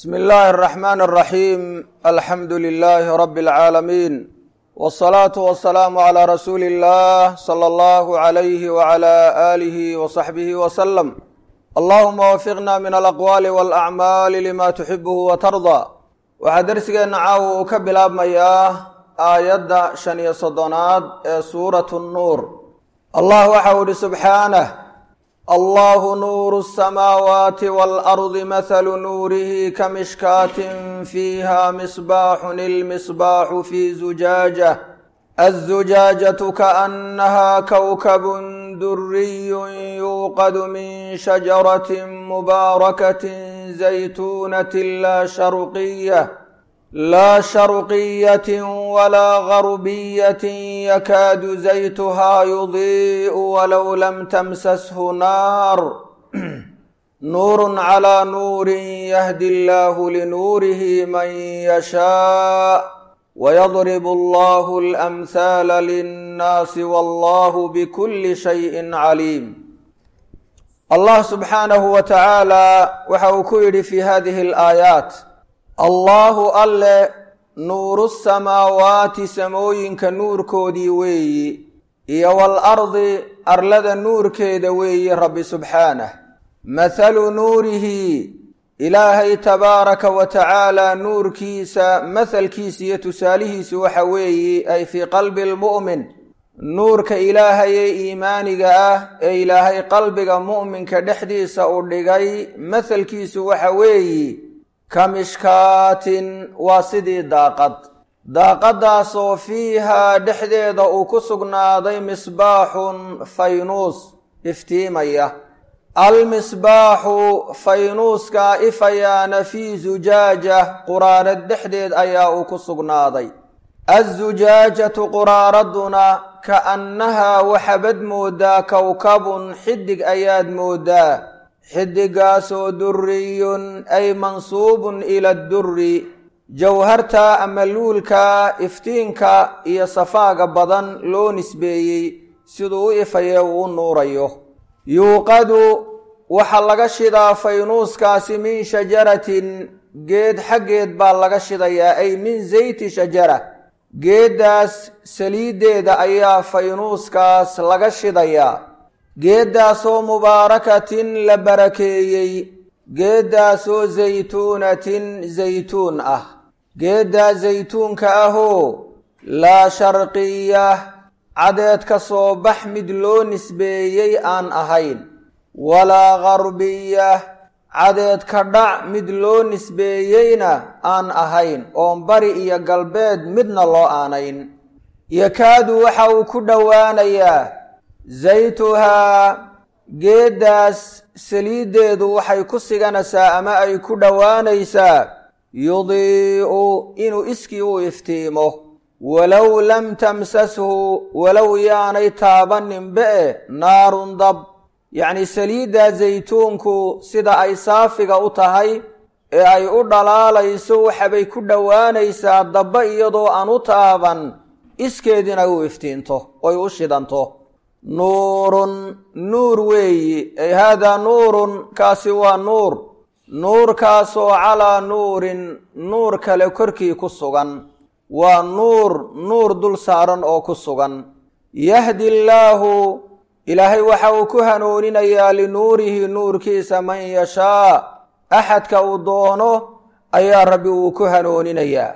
bsmi illaahi araxmaan araxiim alxamdu lilaahi rabbi alcaalamiin wsalaatu wasalaamu calaa rasuuli illah sala allahu alayhi wacala aalihi wasaxbihi wasalam allahuma wafiqna min alaqwaali walacmaali lima tuxibuhu watardaa waxaa dersigeenna caawa uu ka bilaabmayaa aayadda shan iyo soddonaad ee suuratu nnuur allah waxau ihi subxaanah allahu nuuru الsamaawaati waalardi mathalu nuurihi kamishkaatin fiiha misbaaxun ilmisbaaxu fi zujaaja aلzujaajatu kaأnnaha kowkabun duriyun yuuqadu min shajarati mubaarakatin zaytuunatin laa sharqiya laa sharqiyatin walaa garbiyatin yakaadu zaytuhaa yudii'u walow lam tamsashu naar nuurun calaa nuurin yahdi illaahu linuurihi man yashaa wayadribu allahu alamhaala linnaasi wallahu bikulli shayin caliim allah subxaanahu wa tacaala waxa uu ku yidhi fi hadihi alaayaat allaahu alle nuuru samaawaati samooyinka nuurkoodii weeyi iyo waalardi arlada nuurkeeda weeyi rabbi subxaanah mathalu nuurihi ilaahay tabaaraka wa tacaala nuurkiisa mathalkiisa iyo tusaalihiisu waxa weeyi ay fii qalbi lmu'min nuurka ilaahay ee iimaaniga ah ee ilaahay qalbiga mu'minka dhexdiisa u dhigay mathalkiisu waxa weeyi kamishkaatin waa sidii daaqad daaqadaasoo fiihaa dhexdeeda uu ku sugnaaday misbaaxun faynuus iftiimaya almisbaaxu faynuuskaa ifayaana fii zujaaja quraarad dhexdeed ayaa uu ku sugnaaday azujaajatu quraaraduna ka'annahaa waxabad moodaa kowkabun xidig ayaad moodaa xidigaasoo duriyun ay mansuubun ila duri jawharta ama luulka iftiinka iyo safaaga badan loo nisbeeyey siduu u ifayee uu u nuurayo yuuqadu waxaa laga shidaa faynuuskaasi min shajaratin geed xaggeed baa laga shidayaa ay min zayti shajara geeddaas saliiddeeda ayaa faynuuskaas laga shidayaa geeddaasoo mubaarakatin la barakeeyey geeddaasoo zaytuunatin zaytuun ah geeddaa zaytuunka ahoo laa sharqiya cadeed ka soo bax mid loo nisbeeyey aan ahayn walaa garbiya cadeed ka dhac mid loo nisbeeyeyna aan ahayn oon bari iyo galbeed midna loo aanayn yakaadu waxa uu ku dhowaanayaa zaytuhaa geeddaas saliiddeedu waxay ku siganaysaa ama ay ku dhowaanaysaa yudii'u inuu iskii u iftiimo walow lam tamsashu walow yaanay taabaninbe e naarun dab yacnii saliiddaa zaytuunku sida ay saafiga u tahay ee ay u dhalaalayso waxabay ku dhowaanaysaa dabba iyadoo aan u taaban iskeedina u iftiinto oy u shidanto nuurun nuur weeyi ay haadaa nuurun kaasi waa nuur nuurkaasoo calaa nuurin nuur kale korkii ku sugan waa nuur nuur dul saaran oo ku sugan yahdi illaahu ilaahay waxa uu ku hanuuninayaa linuurihi nuurkiisa man yashaa axadka uu doono ayaa rabbi uu ku hanuuninayaa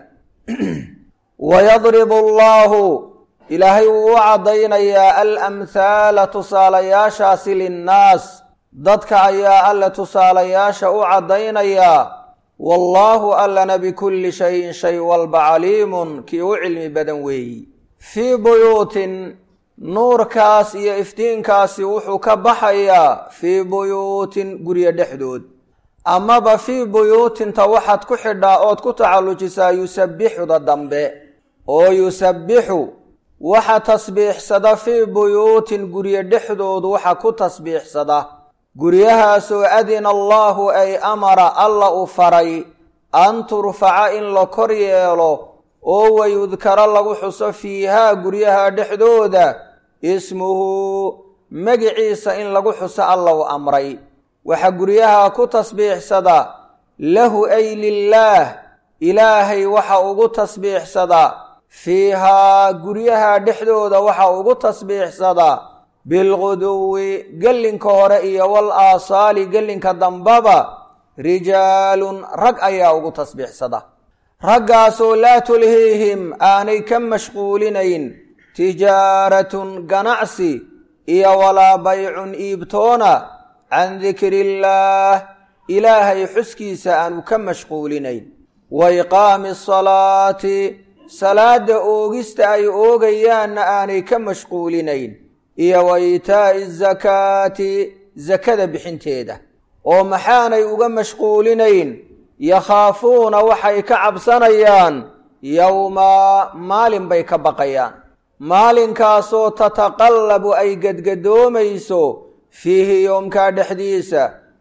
wayadribu allaahu ilaahay wuu u caddaynayaa alamhaala tusaalayaashaasi linnaas dadka ayaa alle tusaalayaasha u caddaynayaa wallaahu allana bikulli shayin shay walba caliimun kii u cilmi badan weeyi fii buyuutin nuurkaas iyo iftiinkaasi wuxuu ka baxayaa fii buyuutin guryo dhexdood amaba fii buyuutinta waxaad ku xidhaa ood ku tacallujisaa yusabbixuda dambe oo yusabbixu waxa tasbiixsada fii buyuutin guryo dhexdoodu waxa ku tasbiixsada guryahaasoo adina allaahu ay amara alla u faray an turfaca in la kor yeelo oo wayudkaro lagu xuso fiihaa guryaha dhexdooda ismuhu magiciisa in lagu xuso alla u amray waxa guryaha ku tasbiixsada lahu ay lilaah ilaahay waxa ugu tasbiixsadaa fiihaa guryaha dhexdooda waxa ugu tasbiixsadaa bilquduwi gellinka hore iyo wal aasaali gellinka dambaba rijaalun rag ayaa ugu tasbiixsada raggaasoo laa tulhiihim aanay ka mashquulinayn tijaaratun ganacsi iyo walaa baycun iibtoona can dikri illaah ilaahay xuskiisa aanu ka mashquulinayn wa iqaami asalaati salaada oogista ay oogayaanna aanay ka mashquulinayn iyo wa itaa'i azakaati sakada bixinteeda oo maxaanay uga mashquulinayn yakhaafuuna waxay ka cabsanayaan yowma maalin bay ka baqayaan maalinkaasoo tataqallabu ay gedgadoomayso fiihi yoomkaa dhexdiisa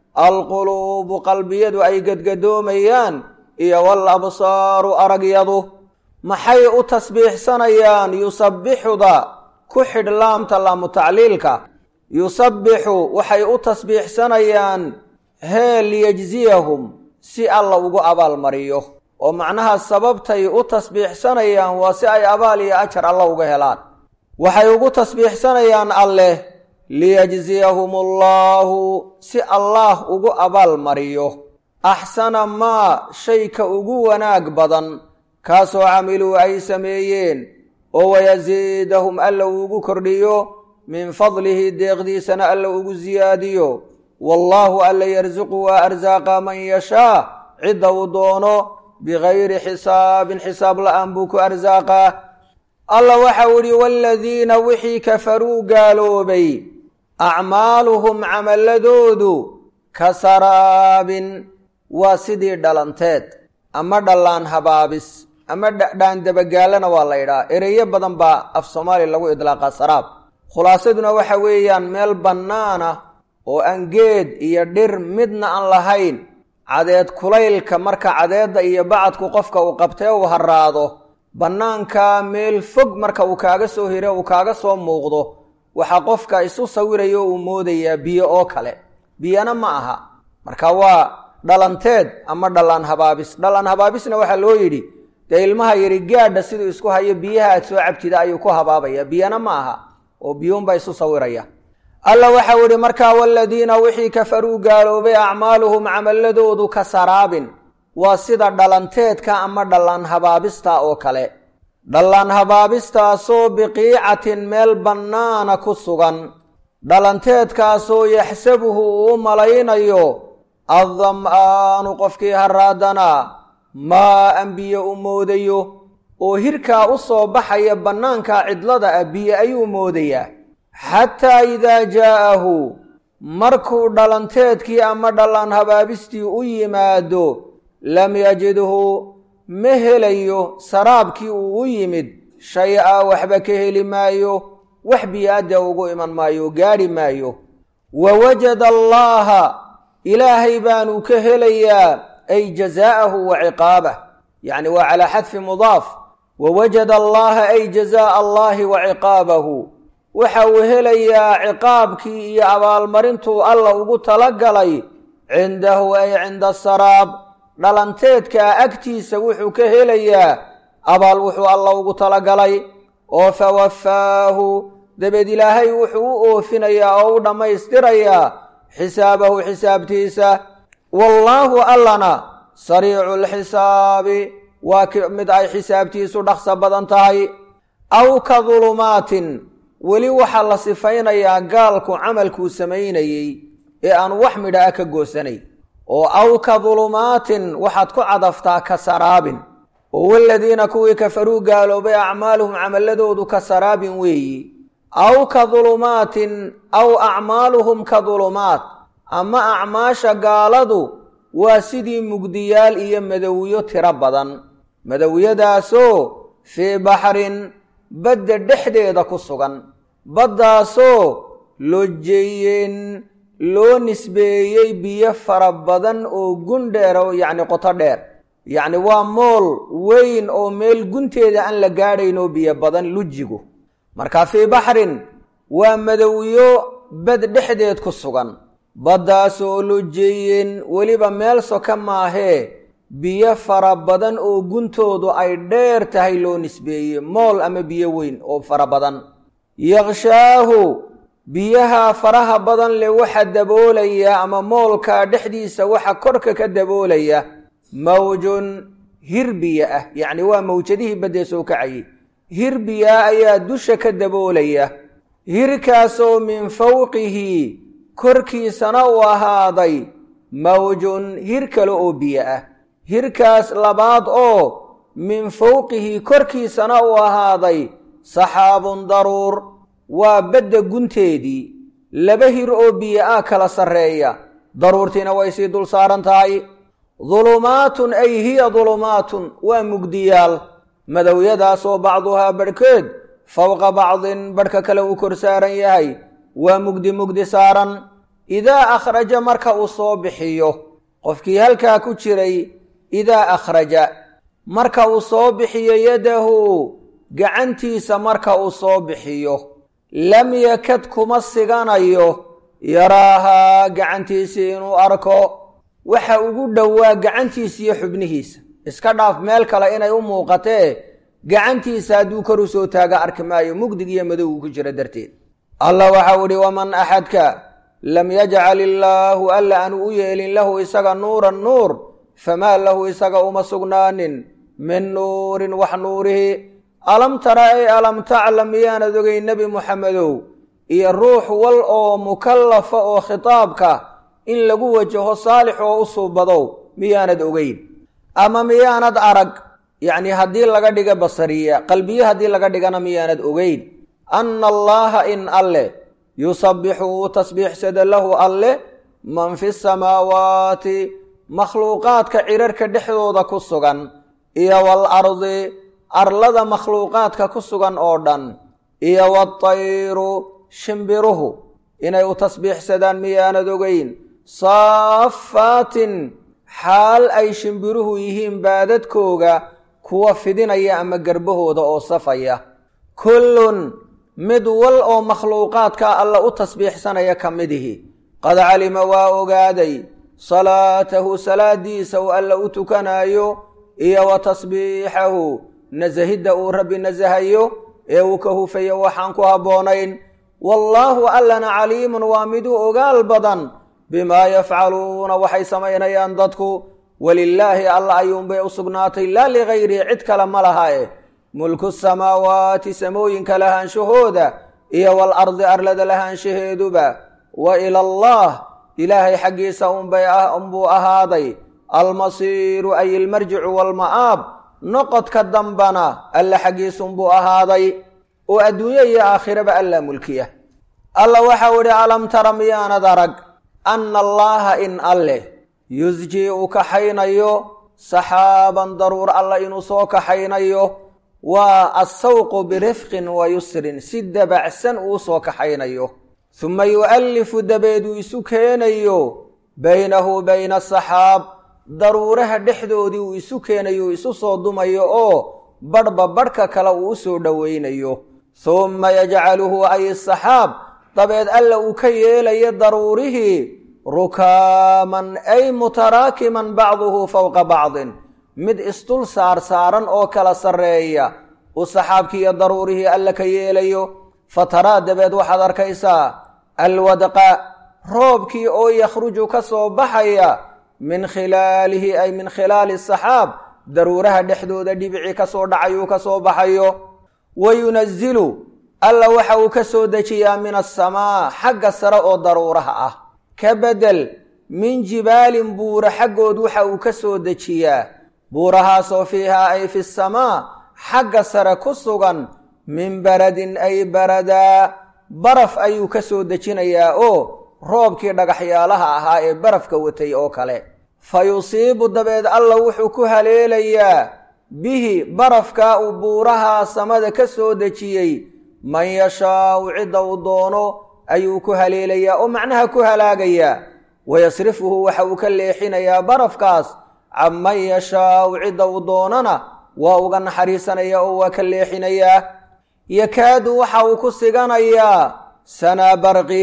alquluubu qalbiyadu ay gedgadoomayaan iyo wal absaaru aragyadu maxay u tasbiixsanayaan yusabbixuda ku xidh laamta laamu tacliilka yusabbixu waxay u tasbiixsanayaan hee liyejziyahum si alla ugu abaalmariyo oo macnaha sababtay u tasbiixsanayaan waa si ay abaal iyo ajar alla uga helaan waxay ugu tasbiixsanayaan alleh liyejziyahum allaahu si allaah ugu abaalmariyo axsana maa shayka ugu wanaag badan kaasoo camiluu ay sameeyeen oo wayasiidahum alla ugu kordhiyo min fadlihi deeqdiisana alla ugu siyaadiyo wallaahu alla yarsuqu waa arsaaqa man yashaa cidda uu doono bigayri xisaabin xisaab la-aan buu ku arsaaqaa alla waxau idhi waaladiina wixii kafaruu gaaloobay acmaaluhum camaladoodu ka saraabin waa sidii dhalanteed ama dhallaan habaabis ama dhaandabagaalana waa la ydhaha ereyo badan baa af soomaaliya lagu idlaaqaa saraab khulaasaduna waxa weeyaan meel bannaana oo aan geed iyo dhir midna aan lahayn cadeed kulaylka marka cadeedda iyo bacadku qofka uu qabtee uu haraado bannaankaa meel fog marka uu kaaga soo hire uu kaaga soo muuqdo waxaa qofka isu sawirayo uu moodayaa biyo oo kale biyana ma aha marka waa dhalanteed ama dhallaan habaabis dhallaan habaabisna waxaa loo yidhi dee ilmaha yidhi gaadha siduu isku hayo biyaha aad soo cabtida ayuu ku habaabaya biyana ma aha oo biyuunbaa isu sawiraya alla waxau idhi markaa waladiina wixii kafaruu gaaloobay acmaaluhum camaladoodu ka saraabin waa sida dhalanteedka ama dhallaan habaabista oo kale dhallaan habaabistaasoo biqiicatin meel bannaana ku sugan dhalanteedkaasoo yaxsabuhu uu u malaynayo addam-aanu qofkii haraadanaa maa an biyo u moodayo oo hirkaa u soo baxaya bannaanka cidlada ah biyo ayuu moodayaa xataa idaa jaa'ahu markuu dhalanteedkii ama dhallaan habaabistii u yimaado lam yajidhu ma helayo saraabkii uu u yimid shay-a waxba ka heli maayo wax biyo-adda ugu iman maayo gaadhi maayo wa wajada allaaha ilaahay baanu ka helayaa ay jazaa'ahu wa ciqaabah yacni waa calaa xadfi mudaaf wa wajada allaaha ay jazaa'a allaahi wa ciqaabahu waxa uu helayaa ciqaabkii iyo abaalmarintuu alla ugu talagalay cindahu ay cinda saraab dhalanteedkaa agtiisa wuxuu ka helayaa abaal wuxuu alla ugu talagalay oo fawafaahu dabeed ilaahay wuxuu u oofinayaa oo u dhammaystirayaa xisaabahu xisaabtiisa wallaahu allana sariicu lxisaabi waa mid ay xisaabtiisu dhaqso badan tahay aw ka dulumaatin weli waxaa la sifaynayaa gaalku camalkuu samaynayey ee aan wax midha ah ka goosanay oo aw ka dulumaatin waxaad ku cadaftaa ka saraabin oo waladiina kuwii kafaruu gaaloobay acmaaluhum camaladoodu ka saraabin weeyi aw ka dulumaatin aw acmaaluhum ka dulumaat ama acmaasha gaaladu waa sidii mugdiyaal iyo madowiyo tiro badan madowyadaasoo fii baxrin badda dhexdeeda ku sugan baddaasoo lojeeyeen loo nisbeeyey biyo fara badan oo gun dheer oo yacni qoto dheer yacni waa mool weyn oo meel gunteeda aan la gaadhayn oo biyo badan lujigu marka fii baxrin waa madowyo bad dhexdeed ku sugan baddaasoo lujiyin weliba meel soka maahee biyo fara badan oo guntoodu ay dheer tahay loo nisbeeyey mool ama biyo weyn oo fara badan yaqshaahu biyaha faraha badan leh waxa daboolaya ama moolkaa dhexdiisa waxa korka ka daboolaya mawjun hirbiya ah yacni waa mawjadihii baddee soo kacayay hirbiya ayaa dusha ka daboolaya hirkaasoo min fawqihi korkiisana u ahaaday mawjun hir kale oo biyo ah hirkaas labaad oo min fawqihi korkiisana u ahaaday saxaabun daruur waa badda gunteedii laba hir oo biyo ah kala sarreeya daruurtiina way sii dul saaran tahay dulumaatun ay hiya dulumaatun waa mugdiyaal madowyadaasoo bacduhaa badhkeed fowqa bacdin badhka kale uu kor saaran yahay waa mugdi mugdi saaran idaa akhraja marka uu soo bixiyo qofkii halkaa ku jiray idaa akhraja marka uu soo bixiyo yadahu gacantiisa marka uu soo bixiyo lam yakad kuma siganayo yaraahaa gacantiisii inuu arko waxa ugu dhowaa gacantiisa iyo xubnihiisa iska dhaaf meel kale inay u muuqatee gacantiisa hadduu kor u soo taaga arki maayo mugdig iyo madowgu ku jira darteed allah waxau idhi waman axadka lam yajcal illaahu alla aanu u yeelin lahu isaga nuuran nuur famaa lahu isaga uma sugnaanin min nuurin wax nuurihi alam tara ay alam taclam miyaanad ogay nebi muxamedow iyo ruux wal oo mukallafa oo khitaabka in lagu wajaho saalix oo u suubadow miyaanad ogeyn ama miyaanad arag yacni haddii laga dhiga basariya qalbiye haddii laga dhigana miyaanad ogeyn anna allaaha in alleh yusabbixu uu tasbiixsada lahu alleh man fi samaawaati makhluuqaadka cirarka dhexdooda ku sugan iyo wal ardi arlada makhluuqaadka ku sugan oo dhan iyo watayru shimbiruhu inay u tasbiixsadaan miyaanad ogeyn saafaatin xaal ay shimbiruhu yihiin baadadkooga kuwa fidinaya ama garbahooda oo safaya kullun mid wal oo makhluuqaadka alla u tasbiixsanaya ka midihi qad calima waa ogaaday salaatahu salaadiisa uu alla u tukanaayo iyo wa tasbiixahu nasahidda uu rabbi nasahayo ee uu ka hufayo waxaan ku habboonayn wallaahu allana caliimun waa miduu ogaal badan bimaa yafcaluuna waxay samaynayaan dadku walilaahi alla ayuunbay u sugnaatay laa ligayrihi cid kale ma laha eh mulku samaawaati samooyinka lahaanshahooda iyo wal ardi arlada lahaanshaheeduba wa ila allah ilaahay xaggiisa unbay unbuu ahaaday almasiiru ay ilmarjicu waalma'aab noqodka dambana alla xaggiisunbuu ahaaday oo adduunye iyo aakhiraba allaa mulkiya alla waxau idhi alam tara miyaanad arag anna allaaha in alleh yusjii uu kaxaynayo saxaaban daruur alla inuu soo kaxaynayo waa assawqu birifqin wa yusrin si dabacsan uu soo kaxaynayo suma yu'allifu dabeed uu isu keenayo baynahu bayna asaxaab daruuraha dhexdoodii uu isu keenayo uu isu soo dumayo oo badhba badhka kale uu u soo dhowaynayo humma yajcaluhu ay asaxaab dabeed alla uu ka yeelayo daruurihii rukaaman ay mutaraakiman bacduhu fowqa bacdin mid isdul saar saaran oo kala sarreeya uu saxaabkii iyo daruurihii alla ka yeelayo fataraa dabeed waxaad arkaysaa alwadqa roobkii oo yakhruju ka soo baxaya min khilaalihi ay min khilaali saxaab daruuraha dhexdooda dhibicii ka soo dhacayuu ka soo baxayo wa yunazilu alla waxa uu ka soo dejiyaa min asamaa xagga sare oo daruuraha ah ka bedel min jibaalin buura xaggood waxa uu ka soo dejiyaa buurahaasoo fiihaa ay fi samaa xagga sare ku sugan min baradin ay baradaa baraf ayuu ka soo dejinayaa oo roobkii dhagaxyaalaha ahaa ee barafka watay oo kale fa yusiibu dabeed alla wuxuu ku haleelayaa bihi barafkaa uu buurahaa samada ka soo dejiyey man yashaau cidda uu doono ayuu ku haleelayaa oo macnaha ku halaagayaa wayasrifuhu waxa uu ka leexinayaa barafkaas can man yashaau cidda uu doonana waa uga naxariisanaya oo waa ka leexinayaa yakaadu waxa uu ku siganayaa sanaa barqi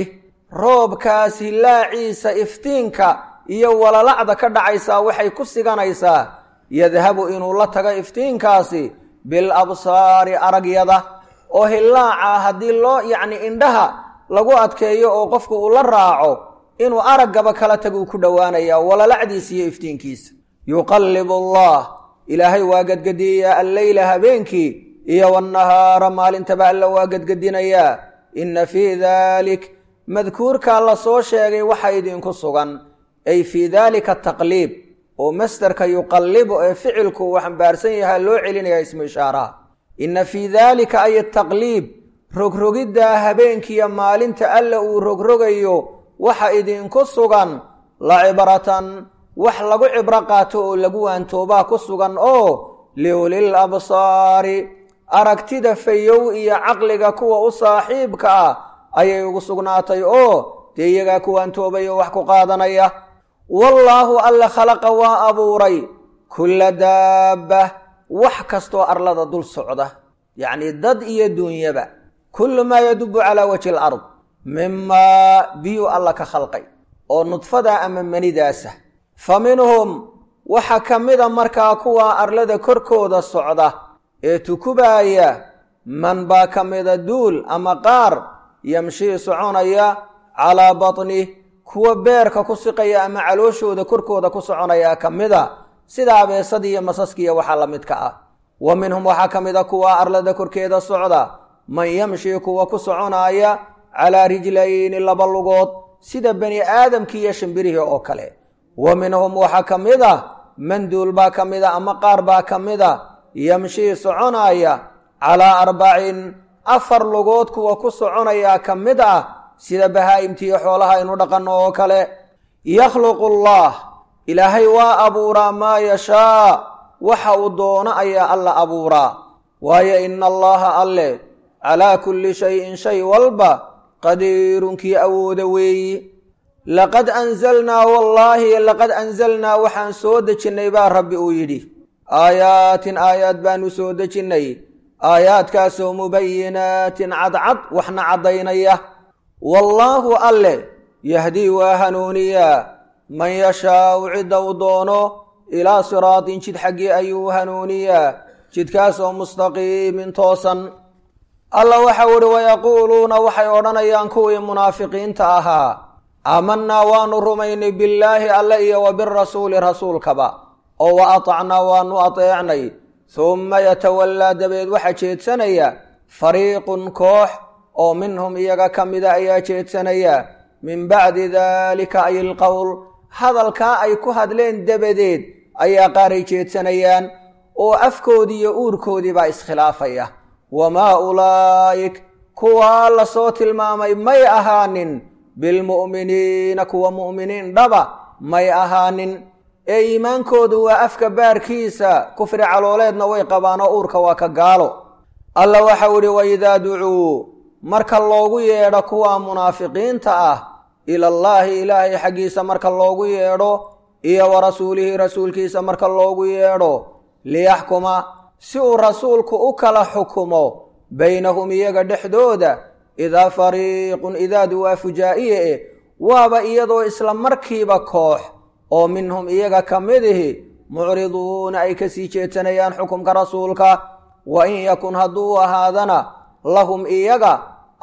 roobkaas hillaaciisa iftiinka iyo walalacda ka dhacaysaa waxay ku siganaysaa yadhabu inuu la tago iftiinkaasi bil absaari aragyada oo hillaaca haddii loo yacni indhaha lagu adkeeyo oo qofku uu la raaco inuu araggaba kala taguu ku dhowaanaya walalacdiisa iyo iftiinkiisa yuqallibu allah ilaahay waa gadgediyayaa alleyla habeenkii iyo wannahaara maalintaba alla waa gadgedinayaa inna fii daalik madkuurkaa la soo sheegay waxa idinku sugan ay fii daalika taqliib oo masderka yuqallibu ee ficilku uu xambaarsan yahaa loo celinaya ismu ishaaraha inna fii daalika ay taqliib rogrogiddaa habeenkiiyo maalinta alla uu rogrogayo waxa idinku sugan la cibratan wax lagu cibro qaato oo lagu waantoobaa ku sugan oo liulil absaari aragtida fayow iyo caqliga kuwa u saaxiibka ah ayay ugu sugnaatay oo dee iyagaa ku waantoobay oo wax ku qaadanaya wallaahu alle khalaqa waa abuuray kulla daabba wax kastoo arlada dul socda yacnii dad iyo duunyaba kullu maa yadubu calaa wajhi alard mimaa biyuu alla ka khalqay oo nudfada ama manidaasa fa minhum waxa ka mida markaa kuwa arlada korkooda socda ee tukubaaya man baa ka mida duul ama qaar yamshii soconaya calaa batnih kuwa beerka ku siqaya ama calooshooda korkooda ku soconaya ka mida sida abeesada iyo masaskiiyo waxaa la midka ah wa minhum waxaa ka mida kuwa arlada korkeeda socda man yamshii kuwa ku soconaaya calaa rijlayni laba lugood sida bani aadamkii iyo shimbirihii oo kale wa minhum waxaa ka mid a manduul baa ka mid a ama qaar baa ka mid a yamshii soconaaya calaa arbacin afar lugood kuwa ku soconayaa ka mid ah sida bahaa'imtiiyo xoolaha aynu dhaqanno oo kale yakhluqu allah ilaahay waa abuuraa maa yashaa waxa uu doono ayaa alla abuuraa waayo ina allaha alle calaa kulli shayin shay walba qadiirunkii awooda weeyi laqad anzalnaa wallaahi laqad anzalnaa waxaan soo dejinnay baa rabbi uu yidhi aayaatin aayaad baanu soo dejinnay aayaadkaasoo mubayinaatin cadcad waxna caddaynaya wallaahu alle yahdii waa hanuuniyaa man yashaau cidda uu doono ilaa siraatin jid xaggii ayuu hanuuniyaa jidkaasoo mustaqiimin toosan alla waxau ihi wayaquuluuna waxay odhanayaan kuwii munaafiqiinta ahaa aamanaa waanu rumaynay billaahi alle iyo wa birasuuli rasuulkaba oo wa atacnaa waanu ateecnay humma yatawallaa dabeed waxaa jeedsanaya fariiqun koox oo minhum iyaga ka mida ayaa jeedsanaya min bacdi daalika ay ilqowl hadalkaa ay ku hadleen dabadeed ayaa qaaray jeedsanayaan oo afkoodii iyo uurkoodii baa iskhilaafaya wamaa ulaa'ik kuwaa la soo tilmaamay may ahaanin bilmu'miniina kuwa mu'miniin dhaba may ahaanin ee iimaankoodu waa afka baarkiisa kufri calooleedna way qabaan oo uurka waa ka gaalo alla waxau idhi waidaa ducuu marka loogu yeedho kuwa munaafiqiinta ah ilallaahi ilaahay xaggiisa marka loogu yeedho iyo wa rasuulihi rasuulkiisa marka loogu yeedho liyaxkuma si uu rasuulku u kala xukumo baynahum iyaga dhexdooda idaa fariiqun idaadu waa fujaa'iye eh waaba iyadoo isla markiiba koox oo minhum iyaga ka midihi mucriduuna ay kasii jeedsanayaan xukumka rasuulka wa in yakun hadduu ahaadana lahum iyaga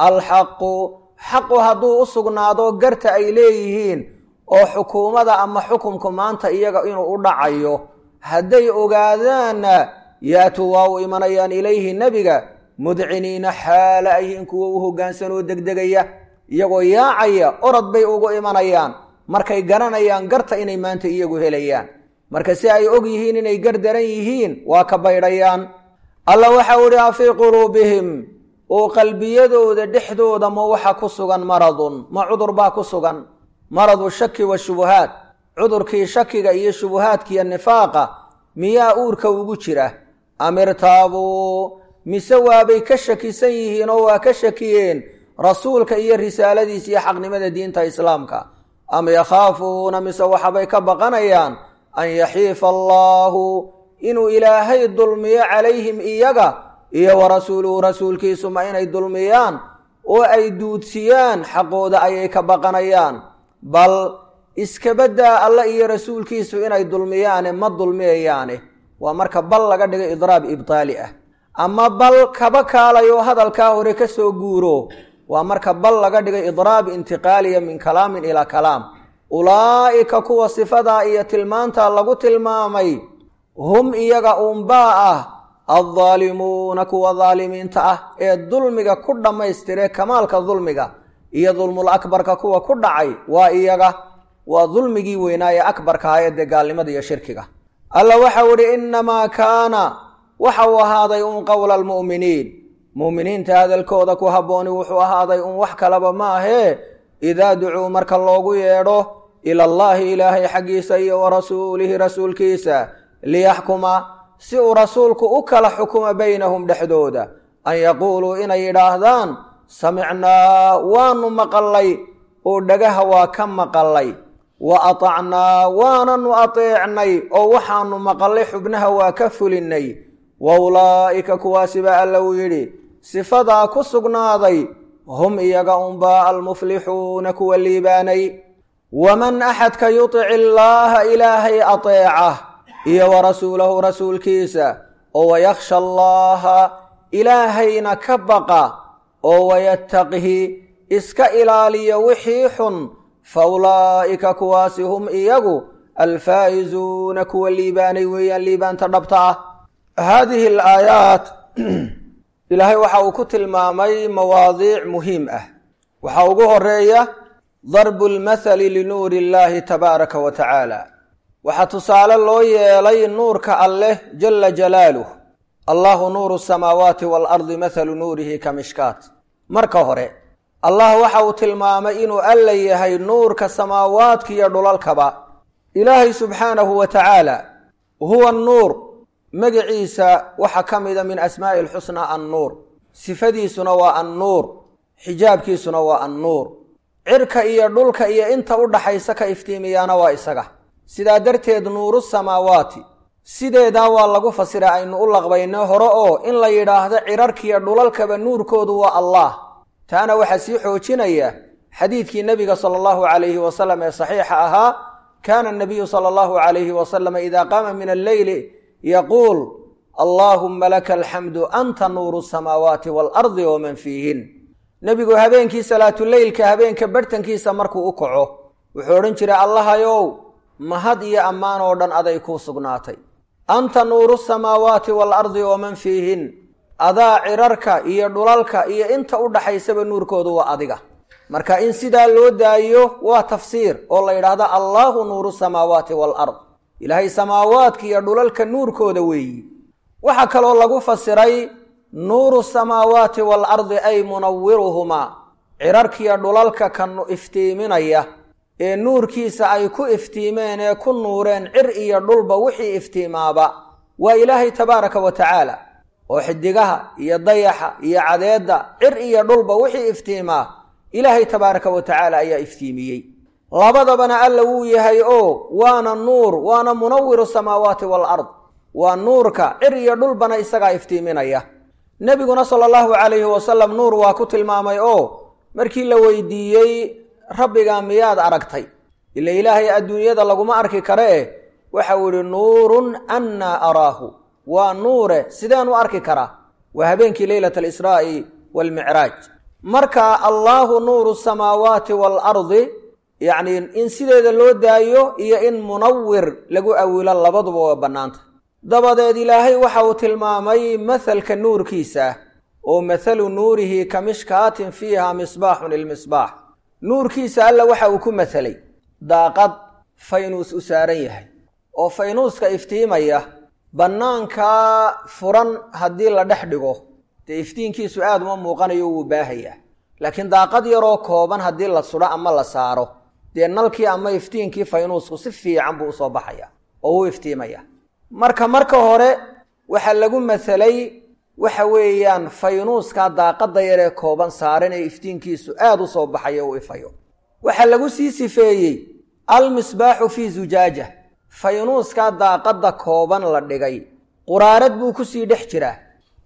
alxaqu xaqu hadduu u sugnaado garta ay leeyihiin oo xukuumada ama xukumku maanta iyaga inuu u dhacayo hadday ogaadaanna yaatuu waa u imanayaan ilayhi nebiga mudciniina xaala ayhiin kuwa u hoggaansanoo degdegaya iyagoo yaacaya orod bay ugu imanayaan markay garanayaan garta inay maanta iyagu helayaan marka si ay og yihiin inay gar daran yihiin waa ka baydhayaan alla waxau idhi afii quluubihim oo qalbiyadooda dhexdooda ma waxa ku sugan maradun ma cudur baa ku sugan maradu shaki washubuhaat cudurkii shakiga iyo shubuhaadkiiyo nifaaqa miyaa uurka ugu jira amirtaabuu mise waabay ka shakisan yihiin oo waa ka shakiyeen rasuulka iyo risaaladiisa iyo xaqnimada diinta islaamka am yakhaafuuna mise waxabay ka baqanayaan an yaxiifa allaahu inuu ilaahay dulmiyo calayhim iyaga iyo wa rasuuluhu rasuulkiisuma inay dulmiyaan oo ay duudsiyaan xaqooda ayay ka baqanayaan bal iskabaddaa alla iyo rasuulkiisu inay dulmiyaane ma dulmiyayaane waa marka bal laga dhigo idraab ibtaali ah ama bal kaba kaalayo hadalkaa hore ka soo guuro waa marka bal laga dhigo idraab intiqaaliya min kalaamin ilaa kalaam ulaa'ika kuwa sifadaa iyo tilmaantaa lagu tilmaamay hum iyaga uunbaa ah addaalimuuna kuwa daalimiinta ah ee dulmiga ku dhammaystiree kamaalka dulmiga iyo dulmul akbarka kuwa ku dhacay waa iyaga waa dulmigii weynaaye akbarka ah ee dee gaalnimada iyo shirkiga alla waxau idhi innamaa kaana waxa uu ahaaday un qowla almu'miniin mu'miniinta hadalkooda ku habbooni wuxuu ahaaday un wax kalaba ma ahee idaa ducuu marka loogu yeedho ila allaahi ilaahay xaggiisa iyo wa rasuulihi rasuulkiisa liyaxkuma si uu rasuulku u kala xukumo baynahum dhexdooda an yaquuluu inay yidhaahdaan samicnaa waanu maqallay oo dhagaha waa ka maqallay wa atacnaa waananu ateecnay oo waxaanu maqallay xubnaha waa ka fulinnay wa ulaa'ika kuwaasiba alla uu yidhi sifadaa ku sugnaaday hum iyaga unbaa almuflixuuna kuwa liibaanay waman axadka yutic illaaha ilaahay ateeca iyo wa rasuulahu rasuulkiisa oo wayakhsha allaaha ilaahayna ka baqa oo wayattaqihi iska ilaaliya wixii xun fa ulaa'ika kuwaasi hum iyagu alfaa'izuuna kuwa liibaanay weeyaan liibaanta dhabta ah haadihi alaayaat ilaahay waxa uu ku tilmaamay mawaadiic muhiim ah waxaa ugu horeeya darbu lmathali linuuri illaahi tabaaraka wa tacaala waxaa tusaale loo yeelay nuurka alleh jala jalaaluh allahu nuuru samaawaati waalardi mathalu nuurihi ka mishkaat marka hore allah waxa uu tilmaamay inuu alla yahay nuurka samaawaadka iyo dhulalkaba ilaahay subxaanahu wa tacaala huwa nuur magaciisa waxaa ka mida min asmaa'i alxusnaa annuur sifadiisuna waa annuur xijaabkiisuna waa annuur cirka iyo dhulka iyo inta u dhaxaysa ka iftiimiyaana waa isaga sidaa darteed nuuru samaawaati sideedaa waa lagu fasira aynu u laqbayno hore oo in la yidhaahdo cirarkiiyo dhulalkaba nuurkoodu waa allah taana waxaa sii xoojinaya xadiidkii nebiga sala allahu calayhi wasalam ee saxiixa ahaa kaana nabiyu sala allahu calayhi wasalama idaa qaama min alleyli yaquul allaahumma laka alxamdu anta nuuru samaawaati waalardi waman fiihin nebigu habeenkii salaatuleylka habeenka barhtankiisa markuu u kaco wuxuu odhan jiray allahayow mahad iyo ammaan oo dhan aday kuu sugnaatay anta nuuru samaawaati waalardi waman fiihin adaa cirarka iyo dhulalka iyo inta u dhaxaysaba nuurkoodu waa adiga marka in sidaa loo daayo waa tafsiir oo la yidhaahdo allaahu nuuru samaawaati waalard ilaahay samaawaadka iyo dhulalka nuurkooda weeyi waxaa kaloo lagu fasiray nuuru samaawaati waalardi ay munawiruhumaa cirarkiiyo dhulalka kanu iftiiminaya ee nuurkiisa ay ku iftiimeen ee ku nuureen cir iyo dhulba wixii iftiimaaba waa ilaahay tabaaraka wa tacaala oo xidigaha iyo dayaxa iyo cadeedda cir iyo dhulba wixii iftiimaa ilaahay tabaaraka wa tacaala ayaa iftiimiyey labadabana alla wuu yahay oo waana nuur waana munawiru samaawaati waalard waa nuurka cir iyo dhulbana isagaa iftiiminaya nebiguna sala allahu calayhi wasalam nuur waa ku tilmaamay oo markii la weydiiyey rabbigaa miyaad aragtay ila ilaahay adduunyada laguma arki kare eh waxau idhi nuurun annaa araahu waa nuure sideen u arki karaa waa habeenkii leylata alisraa'i waalmicraaj marka allaahu nuuru samaawaati waalardi yacni in sideeda loo daayo iyo in munawir lagu awilo labaduba waa bannaanta dabadeed ilaahay waxa uu tilmaamay mahalka nuurkiisa oo mathalu nuurihi ka mishkaatin fiiha misbaaxun ilmisbaax nuurkiisa alla waxa uu ku mathalay daaqad faynuus u saaran yahay oo faynuuska iftiimaya bannaankaa furan haddii la dhex dhigo dee iftiinkiisu aad uma muuqanayo wuu baahayaa laakiin daaqad yaroo kooban haddii la sudho ama la saaro dee nalkii ama iftiinkii faynuusku si fiican buu usoo baxaya oo wuu iftiimaya marka marka hore waxaa lagu mathalay waxa weeyaan faynuuskaa daaqadda yaree kooban saaran ee iftiinkiisu aad u soo baxayo u ifayo waxaa lagu sii sifeeyey almisbaaxu fii zujaaja faynuuskaa daaqadda kooban la dhigay quraarad buu kusii dhex jiraa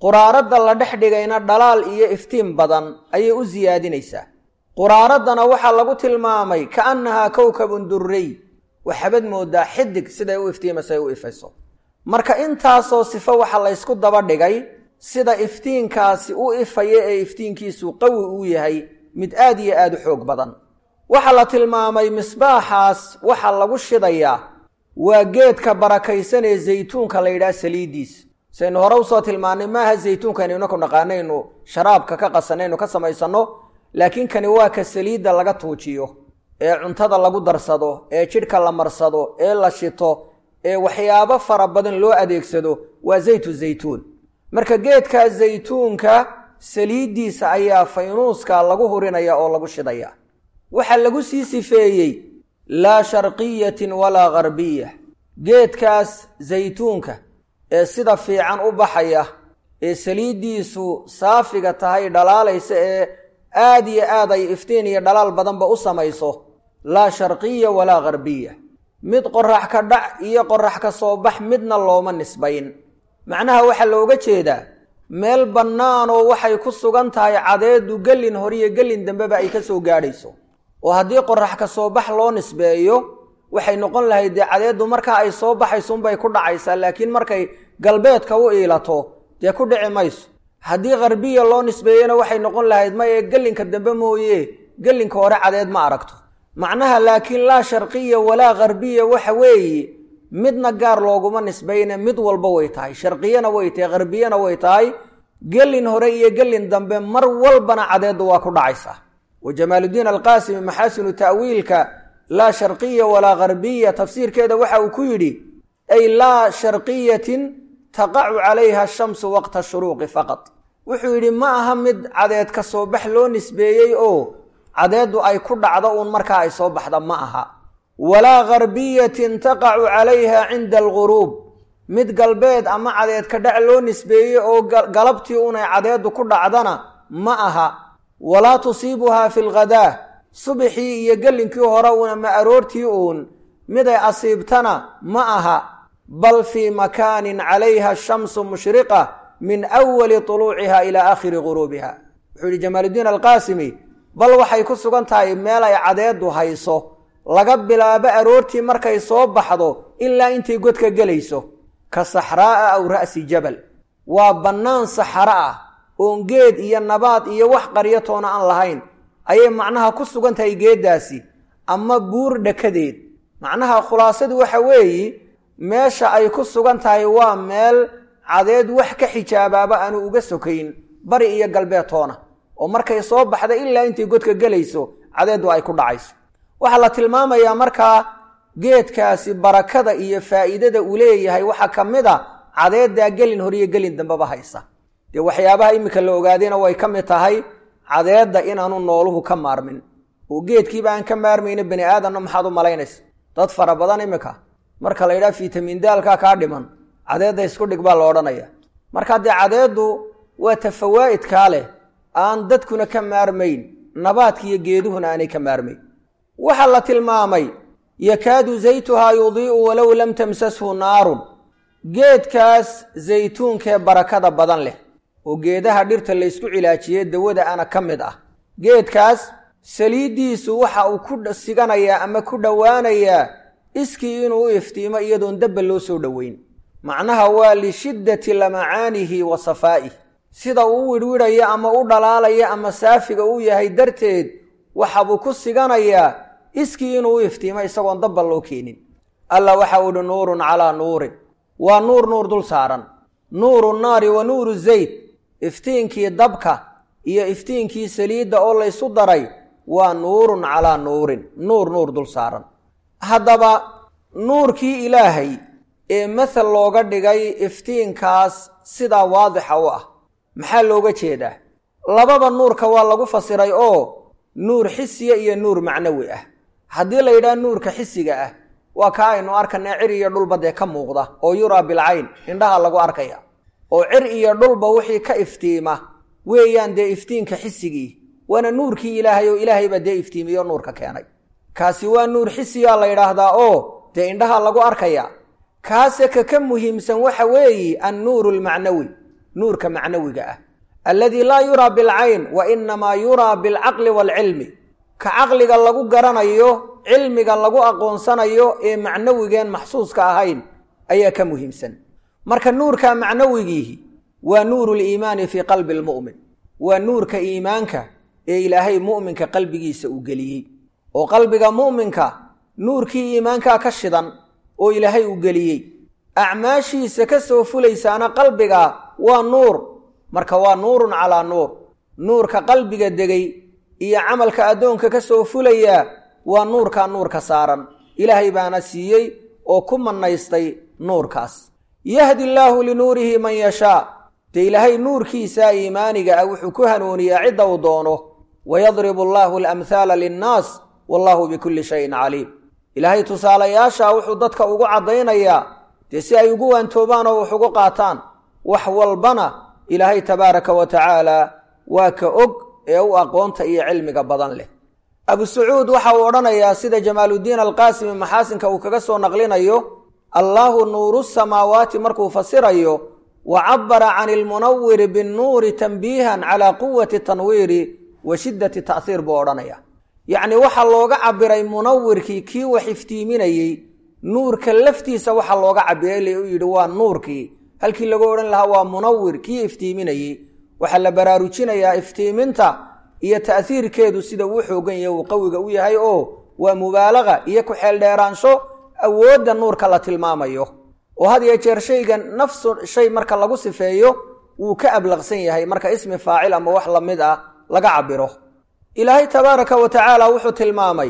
quraaradda la dhex dhigayna dhalaal iyo iftiin badan ayay u siyaadinaysaa quraaraddana waxaa lagu tilmaamay ka annahaa kowkabun durrey waxabad moodaa xidig siday u iftiimasay u ifayso marka intaasoo sifo waxa laysku daba dhigay sida iftiinkaasi u ifaya ee iftiinkiisu qawi uu yahay mid aad iyo aad u xoog badan waxaa la tilmaamay misbaaxaas waxaa lagu shidayaa waa geedka barakaysan ee zaytuunka la yidhaha saliiddiis saynu hore usoo tilmaannay maaha zaytuunkaynu inaku naqaanaynu sharaabka ka qasanaynu ka samaysanno laakiin kani waa ka saliidda laga tuujiyo ee cuntada lagu darsado ee jidhka la marsado ee la shito ee waxyaabo fara badan loo adeegsado waa zaytu zaytuun marka geedka zaytuunka saliiddiisa ayaa faynuuska lagu hurinaya oo lagu shidaya waxaa lagu sii sifeeyey laa sharqiyatin walaa gharbiya geedkaas zaytuunka ee sida fiican u baxaya ee saliiddiisu saafiga tahay dhalaalaysa ee aad iyo aad ay iftiin iyo dhalaal badanba u samayso laa sharqiya walaa gharbiya mid qorax ka dhac iyo qorax ka soo bax midna looma nisbayn macnaha waxaa looga jeedaa meel bannaanoo waxay ku sugan tahay cadeedu gellin horiyo gellin dambeba ay ka soo gaadhayso oo haddii qorax ka soo bax loo nisbeeyo waxay noqon lahayd dee cadeeddu markaa ay soo baxaysunbay ku dhacaysaa laakiin markay galbeedka u iilato dee ku dhici mayso haddii kharbiya loo nisbeeyena waxay noqon lahayd maye gellinka dambe mooye gellinka hore cadeed ma aragto macnaha laakiin laa sharqiya walaa kharbiya waxa weeye midna gaar looguma nisbayne mid walba way tahay sharqiyana way tahay kharbiyana way tahay gelin hore iyo gelin dambe mar walbana cadeeddu waa ku dhacaysaa wa jamaaludiin alqaasimi maxaasinu ta'wiilka laa sharqiya walaa kharbiya tafsiirkeeda waxa uu ku yidhi ay laa sharqiyatin taqacu calayha ashamsu waqta shuruuqi faqad wuxuu yidhi ma aha mid cadeed ka soo bax loo nisbeeyey oo cadeeddu ay ku dhacdo uun markaa ay soo baxda ma aha walaa gharbiyatin taqacu calayha cinda alguruub mid galbeed ama cadeed ka dhac loo nisbeeyey oo galabtii unay cadeeddu ku dhacdana ma aha walaa tusiibuhaa fi lghadaa subaxii iyo gellinkii hore uuna ma aroortii uun miday asiibtana ma aha bal fii makaanin calayha ashamsu mushriqa min awali tuluuciha ilaa aakhiri guruubiha wuxuu yihi jamaaludiin alqaasimi bal waxay ku sugan tahay meel ay cadeeddu hayso laga bilaabo aroortii markay soo baxdo ilaa intay godka gelayso ka saxraa'a aw ra'si jabal waa bannaan saxaro ah oon geed iyo nabaad iyo wax qaryatoona aan lahayn ayay macnaha ku sugan tahay geeddaasi ama buur dhakadeed macnaha khulaasadu waxa weeye meesha ay ku sugan tahay waa meel cadeed wax ka xijaabaaba aanu uga sokayn bari iyo galbeedtoona oo markay soo baxda ilaa intay godka gelayso cadeeddu ay ku dhacayso waxaa la tilmaamayaa markaa geedkaasi barakada iyo faa'iidada uu leeyahay waxaa ka mid a cadeeddaa gelin horiyo gelin dambeba haysa dee waxyaabaha iminka la ogaadayna way ka mid tahay cadeedda inaanu nooluhu ka maarmin oo geedkiiba aan ka maarmayna bani aadamna maxaad u malaynaysa dad fara badan iminka marka la yidhaha fitamin daalkaa kaa dhiman cadeedda isku dhig baa la odhanaya marka dee cadeeddu waa tafawaa'idkaa leh aan dadkuna ka maarmayn nabaadka iyo geeduhuna aanay ka maarmayn waxaa la tilmaamay yakaadu zaytuhaa yudii'u walow lam tamsashu naarun geedkaas zaytuunkee barakada badan leh oo geedaha dhirta laysku cilaajiye dawada ana ka mid ah geedkaas saliiddiisu waxa uu ku siganayaa ama ku dhowaanayaa iskii inuu u iftiimo iyadoon dabba loo soo dhoweyn macnaha waa lishiddati lamacaanihi wa safaa'ih sida uu u widhwidhayo ama u dhalaalayo ama saafiga uu yahay darteed waxabuu ku siganayaa iskii inuu u iftiimo isagoon dabba loo keenin alla waxa uu ihi nuurun calaa nuurin waa nuur nuur dul saaran nuuru naari wa nuuru zayd iftiinkii dabka iyo iftiinkii saliidda oo laysu daray waa nuurun calaa nuurin nuur nuur dul saaran haddaba nuurkii ilaahay ee mathal looga dhigay iftiinkaas sidaa waadixa u ah maxaa looga jeedaa lababa nuurka waa lagu fasiray oo nuur xisiya iyo nuur macnawi ah haddii la yidhaha nuurka xisiga ah waa kaa aynu arkanay cir iyo dhulba dee ka muuqda oo yuraa bilcayn indhaha lagu arkaya oo cir iyo dhulba wixii ka iftiima weeyaan dee iftiinka xisigii waana nuurkii ilaahay oo ilaahaybaa dee iftiimiyo nuurka keenay kaasi waa nuur xisiyaa la yidhaahdaa oo dee indhaha lagu arkaya kaase ka ka muhiimsan waxa weeye annuuru almacnawi nuurka macnawiga ah alladii laa yuraa bilcayn wa inamaa yuraa bilcaqli waalcilmi ka caqliga lagu garanayo cilmiga lagu aqoonsanayo ee macnawigeen maxsuuska ahayn ayaa ka muhiimsan marka nuurka macnawigiihi waa nuuru liimaani fii qalbi lmu'min waa nuurka iimaanka ee ilaahay mu'minka qalbigiisa uu geliyey oo qalbiga mu'minka nuurkii iimaankaa ka shidan oo ilaahay uu geliyey acmaashiisa ka soo fulaysaana qalbiga waa nuur marka waa nuurun calaa nuur nuurka qalbiga degay iyo camalka addoonka ka soo fulayaa waa nuurkaa nuurka saaran ilaahay baana siiyey oo ku mannaystay nuurkaas yahdi allaahu linuurihi man yashaa dee ilaahay nuurkiisa iimaaniga ah wuxuu ku hanuuniyaa cidda uu doono wayadribu allaahu alamhaala linnaas wallahu bikulli shayin caliim ilaahay tusaalayaasha wuxuu dadka ugu caddaynayaa dee si ay ugu waantoobaan oo wax ugu qaataan wax walbana ilaahay tabaaraka wa tacaala waa ka og ee u aqoonta iyo cilmiga badan leh abu sacuud waxa uu odhanayaa sida jamaaluddiin alqaasimi maxaasinka uu kaga soo naqlinayo allaahu nuuru samaawaati markuu fasirayo wa cabara can ilmunawiri binnuuri tanbiihan calaa quwati tanwiiri wa shiddati ta'hiir buu odhanaya yacni waxaa looga cabiray munawirkii kii wax iftiiminayey nuurka laftiisa waxaa looga cabiray u yidhi waa nuurkii halkii lagu odhan lahaa waa munawir kii iftiiminayey waxaa la baraarujinayaa iftiiminta iyo ta'hiirkeedu sida uu xoogan yahay uu qawiga u yahay oo waa mubaalaqa iyo ku-xeeldheeraansho awoodda nuurka la tilmaamayo oo had iyo jeer shaygan nafsu shay marka lagu sifeeyo wuu ka ablaqsan yahay marka ismi faacil ama wax lamid ah laga cabiro ilaahay tabaaraka wa tacaala wuxuu tilmaamay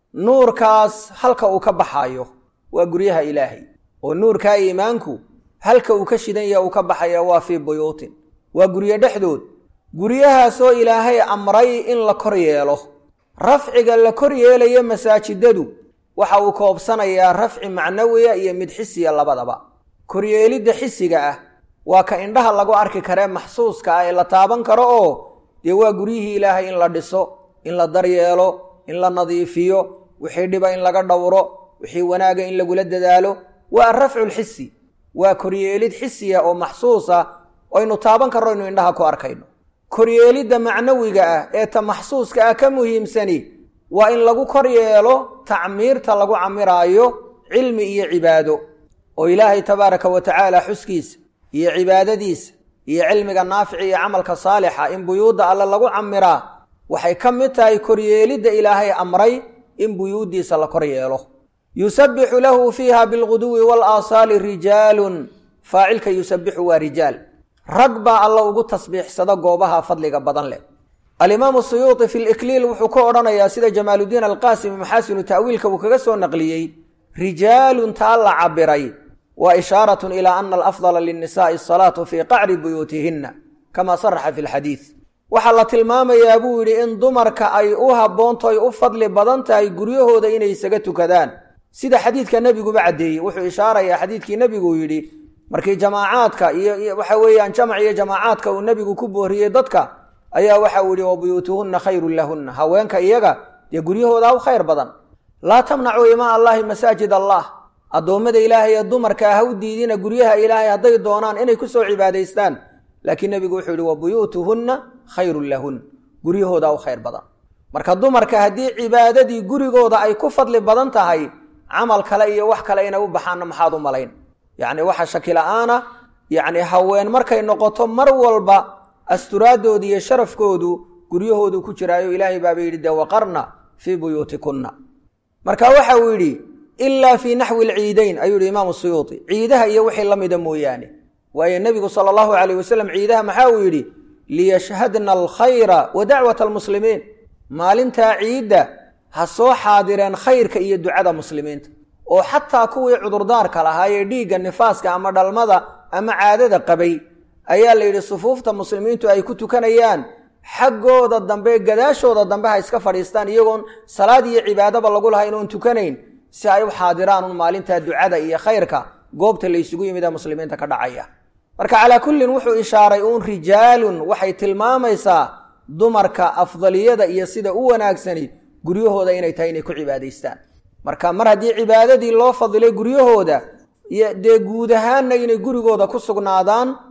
nuurkaas halka uu ka baxaayo waa guryaha ilaahay oo nuurkaa iimaanku halka uu ka shidan yaha uu ka baxaya waa fii buyuutin waa guryo dhexdood guryahaasoo ilaahay amray in la kor yeelo rafciga la kor yeelayo masaajidadu waxa uu koobsanayaa rafci macnawiya iyo mid xisiya labadaba koryeelidda xisiga ah waa ka indhaha lagu arki karee maxsuuska ah ee la taaban karo oo dee waa guryihii ilaahay in la dhiso in la daryeelo in la nadiifiyo wixii dhiba in laga dhowro wixii wanaaga in lagula dadaalo waa arafcu lxisi waa koryeelid xisiya oo maxsuusa aynu taaban karno inu indhaha ku arkayno koryeelidda macnawiga ah ee ta maxsuuska ah ka muhiimsani waa in lagu kor yeelo tacmiirta lagu camiraayo cilmi iyo cibaado oo ilaahay tabaaraka wa tacaala xuskiisa iyo cibaadadiisa iyo cilmiga naafici iyo camalka saalixa in buyuudda alle lagu camiraa waxay ka mid tahay koryeelidda ilaahay amray in buyuuddiisa la kor yeelo yusabbixu lahu fiiha bilguduwi walaasaali rijaalun faacilka yusabbixu waa rijaal rag baa alla ugu tasbiixsada goobaha fadliga badan leh alimaamu suyuuti fi likliil wuxuu ka odhanayaa sida jamaaludiin alqaasimi maxaasinu ta'wiilka uu kaga soo naqliyey rijaalun taa la cabiray wa ishaaratun ilaa ana alafdala linnisaai asalaatu fii qacri buyuutihinna kama saraxa fi lxadiid waxaa la tilmaamayaa buu yidhi in dumarka ay u habboonto ay u fadli badan tahay guryahooda inay isaga tukadaan sida xadiidka nebiguba caddeeyey wuxuu ishaarayaa xadiidkii nebiguu yidhi markii jamaacaadka iyo waxa weeyaan jamac iyo jamaacaadka uu nebigu ku booriyey dadka ayaa waxa uu yihi wa buyuutuhunna khayrun lahunna haweenka iyaga dee guryahooda u khayr badan laa tamnacuu imaa allaahi masaajid allah addoommada ilaahay ee dumarka ha u diidina guryaha ilaahay hadday doonaan inay ku soo cibaadaystaan laakiin nebigu wuxuu yihi wa buyuutuhunna khayrun lahun guryahooda u khayr badan marka dumarka haddii cibaadadii gurigooda ay ku fadli badan tahay camal kale iyo wax kale inay u baxaanna maxaad u malayn yacni waxa shaki la-aana yacni haween markay noqoto mar walba asturaadooda iyo sharafkoodu guryahoodu ku jiraayo ilaahay baaba yidhi dee waqarna fii buyuutikunna marka waxa uu yidhi ilaa fii naxwi alciidayn ayuu yihi imaamu suyuuti ciidaha iyo wixii la mida mooyaane waayo nebigu sala allahu calayh wasalam ciidaha maxaa uu yidhi liyashhadna alkhayra wa dacwata almuslimiin maalintaa ciidda ha soo xaadireen khayrka iyo ducada muslimiinta oo xataa kuwii cudurdaarka lahaayee dhiigga nifaaska ama dhalmada ama caadada qabay ayaa la yidhi sufuufta muslimiintu ay ku tukanayaan xaggooda dambe gadaashooda dambe ha iska fadhiistaan iyagoon salaad iyo cibaadaba lagu lahayn oon tukanayn si ay u xaadiraan un maalintaa ducada iyo khayrka goobta la ysugu yimid ee muslimiinta ka dhacaya marka calaa kullin wuxuu ishaaray uun rijaalun waxay tilmaamaysaa dumarka afdaliyada iyo sida u wanaagsani guryahooda inay tahay inay ku cibaadaystaan marka mar haddii cibaadadii loo fadilay guryahooda dee guud ahaanna inay gurigooda ku sugnaadaan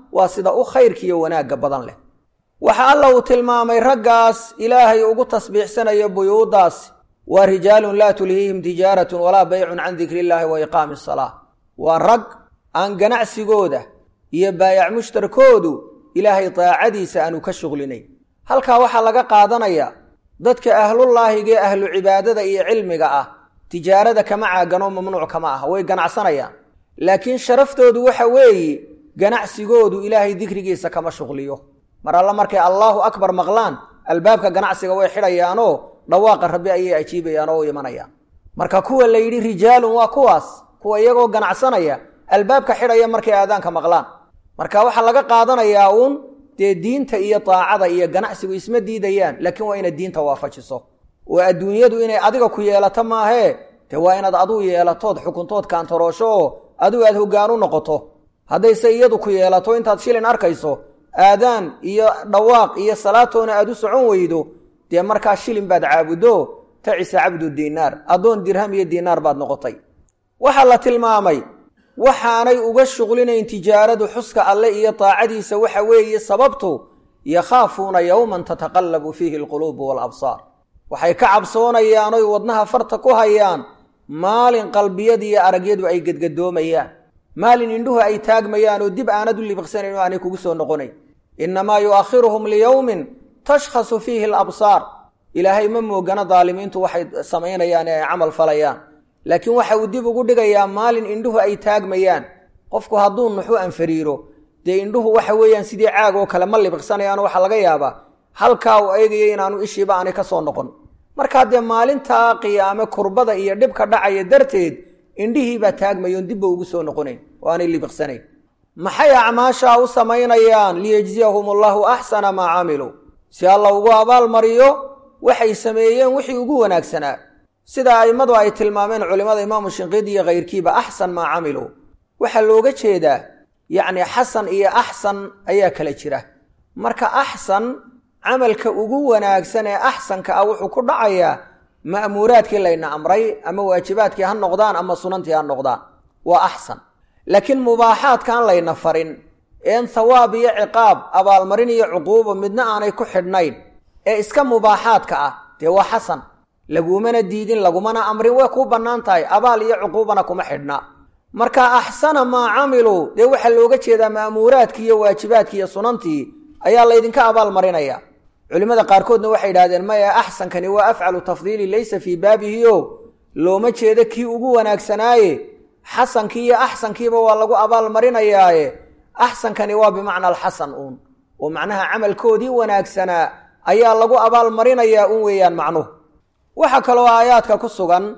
waa sida u khayrkiiyo wanaagga badan leh waxa alla uu tilmaamay raggaas ilaahay ugu tasbiixsanayo buyuuddaas waa rijaalun laa tulhiihim tijaaratun walaa baycun can dikri illaahi wa iqaami asalaa waa rag aan ganacsigooda iyo baayac mushtarkoodu ilaahay daacadiisa aanu ka shuqlinayn halkaa waxaa laga qaadanayaa dadka ahlullaahigae ahlu cibaadada iyo cilmiga ah tijaarada kama caaganoo mamnuuc kama ah way ganacsanayaan laakiin sharaftoodu waxa weeye ganacsigoodu ilaahay dikrigiisa kama shuqliyo mar alla markay allaahu akbar maqlaan albaabka ganacsiga way xidhayaanoo dhawaaqa rabbi ayay ajiibayaan oo u imanayaan marka kuwa la yidhi rijaalun waa kuwaas kuwa iyagoo ganacsanaya albaabka xidhaya markay aadaanka maqlaan marka waxaa laga qaadanayaa uun dee diinta iyo daacada iyo ganacsigu isma diidayaan laakiin waa inaad diinta waafajiso oo adduunyadu inay adiga ku yeelato maahee dee waa inaad aduu yeelatood xukuntood kaantoroosho oo adigu aad hoggaan u noqoto haddayse iyadu ku yeelato intaad shilin arkayso aadaan iyo dhawaaq iyo salaatoona aad u socon weydo dee markaa shilin baad caabuddo tacisa cabdu diinaar addoon dirham iyo diinaar baad noqotay waxaa la tilmaamay waxaanay uga shuqlinayn tijaaradu xuska alle iyo daacadiisa waxa weeye sababtu yakhaafuuna yowman tataqallabu fiihi alquluubu waalabsaar waxay ka cabsoonayaan oy wadnaha farta ku hayaan maalin qalbiyada iyo aragyadu ay gedgadoomayaan maalin indhuhu ay taagmayaan oo dib aanad u libiqsanayn oo aanay kugu soo noqonayn innamaa yu'akhiruhum liyowmin tashkhasu fiihi alabsaar ilaahay ma moogana daalimiintu waxay samaynayaan ee ay camal falayaan laakiin waxa uu dib ugu dhigayaa maalin indhuhu ay taagmayaan qofku hadduu nuxu anfariiro dee indhuhu waxa weeyaan sidii caag oo kale ma libiqsanayaano waxaa laga yaabaa halkaa uu eegaya inaanu ishiiba aanay ka soo noqon markaa dee maalintaa qiyaame kurbada iyo dhibka dhacaya darteed indhihiibaa taagmayoon dibba ugu soo noqonayn oo aanay libiqsanayn maxay acmaashaa u samaynayaan liyejziyahum allahu axsana maa camiluu si alla ugu abaalmariyo waxay sameeyeen wixii ugu wanaagsanaa sida a'immadu ay tilmaameen culimmada imaamu shinqiidi iyo kayrkiiba axsan maa camiluu waxaa looga jeedaa yacni xasan iyo axsan ayaa kala jira marka axsan camalka ugu wanaagsan ee axsanka ah wuxuu ku dhacayaa ma'muuraadkii layna amray ama waajibaadkii ha noqdaan ama sunantii ha noqdaan waa axsan laakiin mubaaxaadkaan layna farin een thawaab iyo ciqaab abaalmarin iyo cuquuba midna aanay ku xidhnayn ee iska mubaaxaadka ah dee waa xasan lagumana diidin lagumana amrin way kuu bannaan tahay abaal iyo cuquubana kuma xidhna marka axsana maa camiluu dee waxaa looga jeedaa ma'muuraadkii iyo waajibaadkii iyo sunantii ayaa laydinka abaal marinaya culimmada qaarkoodna waxay idhahdeen maya axsankani waa afcalu tafdiili laysa fii baabihi o looma jeedo kii ugu wanaagsanaaye xasankii iyo axsankiiba waa lagu abaal marinayaaye axsankani waa bimacna alxasan uun oo macnaha camalkoodii wanaagsanaa ayaa lagu abaal marinayaa un weeyaan macnuhu waxaa kaloo aayaadka ku sugan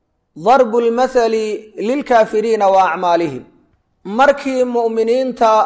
darbu lmathali lilkaafiriina wa acmaalihim markii mu'miniinta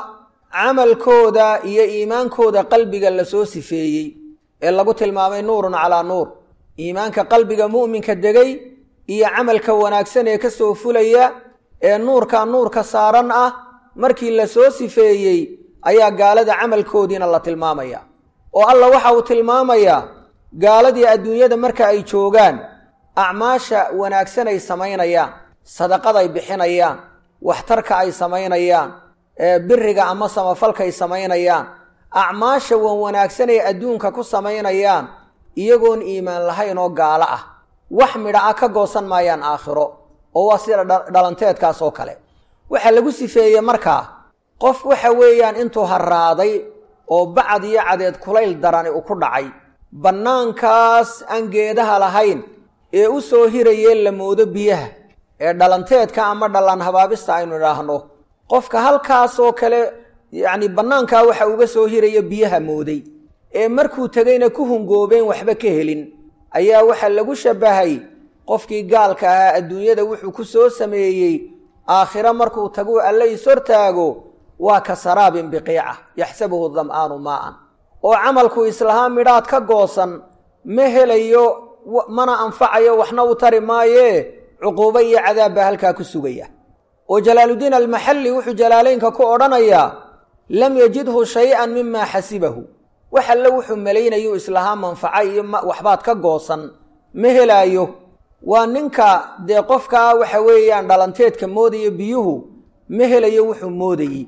camalkooda iyo iimaankooda qalbiga lasoo sifeeyey ee lagu tilmaamay nuurun calaa nuur iimaanka qalbiga mu'minka degay iyo camalka wanaagsan ee ka soo fulaya ee nuurka nuurka saaran ah markii lasoo sifeeyey ayaa gaalada camalkoodiina la tilmaamaya oo alla waxa uu tilmaamayaa gaaladii adduunyada marka ay joogaan acmaasha wanaagsan ay samaynayaan sadaqaday bixinayaan waxtarka ay samaynayaan biriga ama samafalka ay samaynayaan acmaasha wan wanaagsan ay adduunka ku samaynayaan iyagoon iimaan lahayn oo gaalo ah wax midha ah ka goosan maayaan aakhiro oo waa sida dhalanteedkaas oo kale waxaa lagu sifeeyey markaa qof waxa weeyaan intuu harraaday oo bacad iyo cadeed kulayl darani u ku dhacay bannaankaas aan geedaha lahayn ee u soo hirayee la moodo biyaha ee dhalanteedka ama dhallaan habaabista aynu idhaahno qofka halkaasoo kale yacni bannaankaa waxa uga soo hiraya biyaha mooday ee markuu tegayna ku hungoobeen waxba ka helin ayaa waxaa lagu shabbahay qofkii gaalka ahaa adduunyada wuxuu ku soo sameeyey aakhiro markuu taguu alle ishortaago waa ka saraabin biqiica yaxsabuhu dam'aanu maa'an oo camalku islahaa midhaad ka goosan ma helayo mana anfacayo waxna u tari maayee cuquubo iyo cadaab baa halkaa ku sugaya oo jalaaluddiin almaxalli wuxuu jalaalaynka ku odhanayaa lam yajidhu shay-an mimaa xasibahu wax alle wuxuu malaynayu islahaa manfaco iyo waxbaad ka goosan ma helaayo waa ninka dee qofkaa waxa weeyaan dhalanteedka moodaya biyuhu ma helayo wuxuu moodayey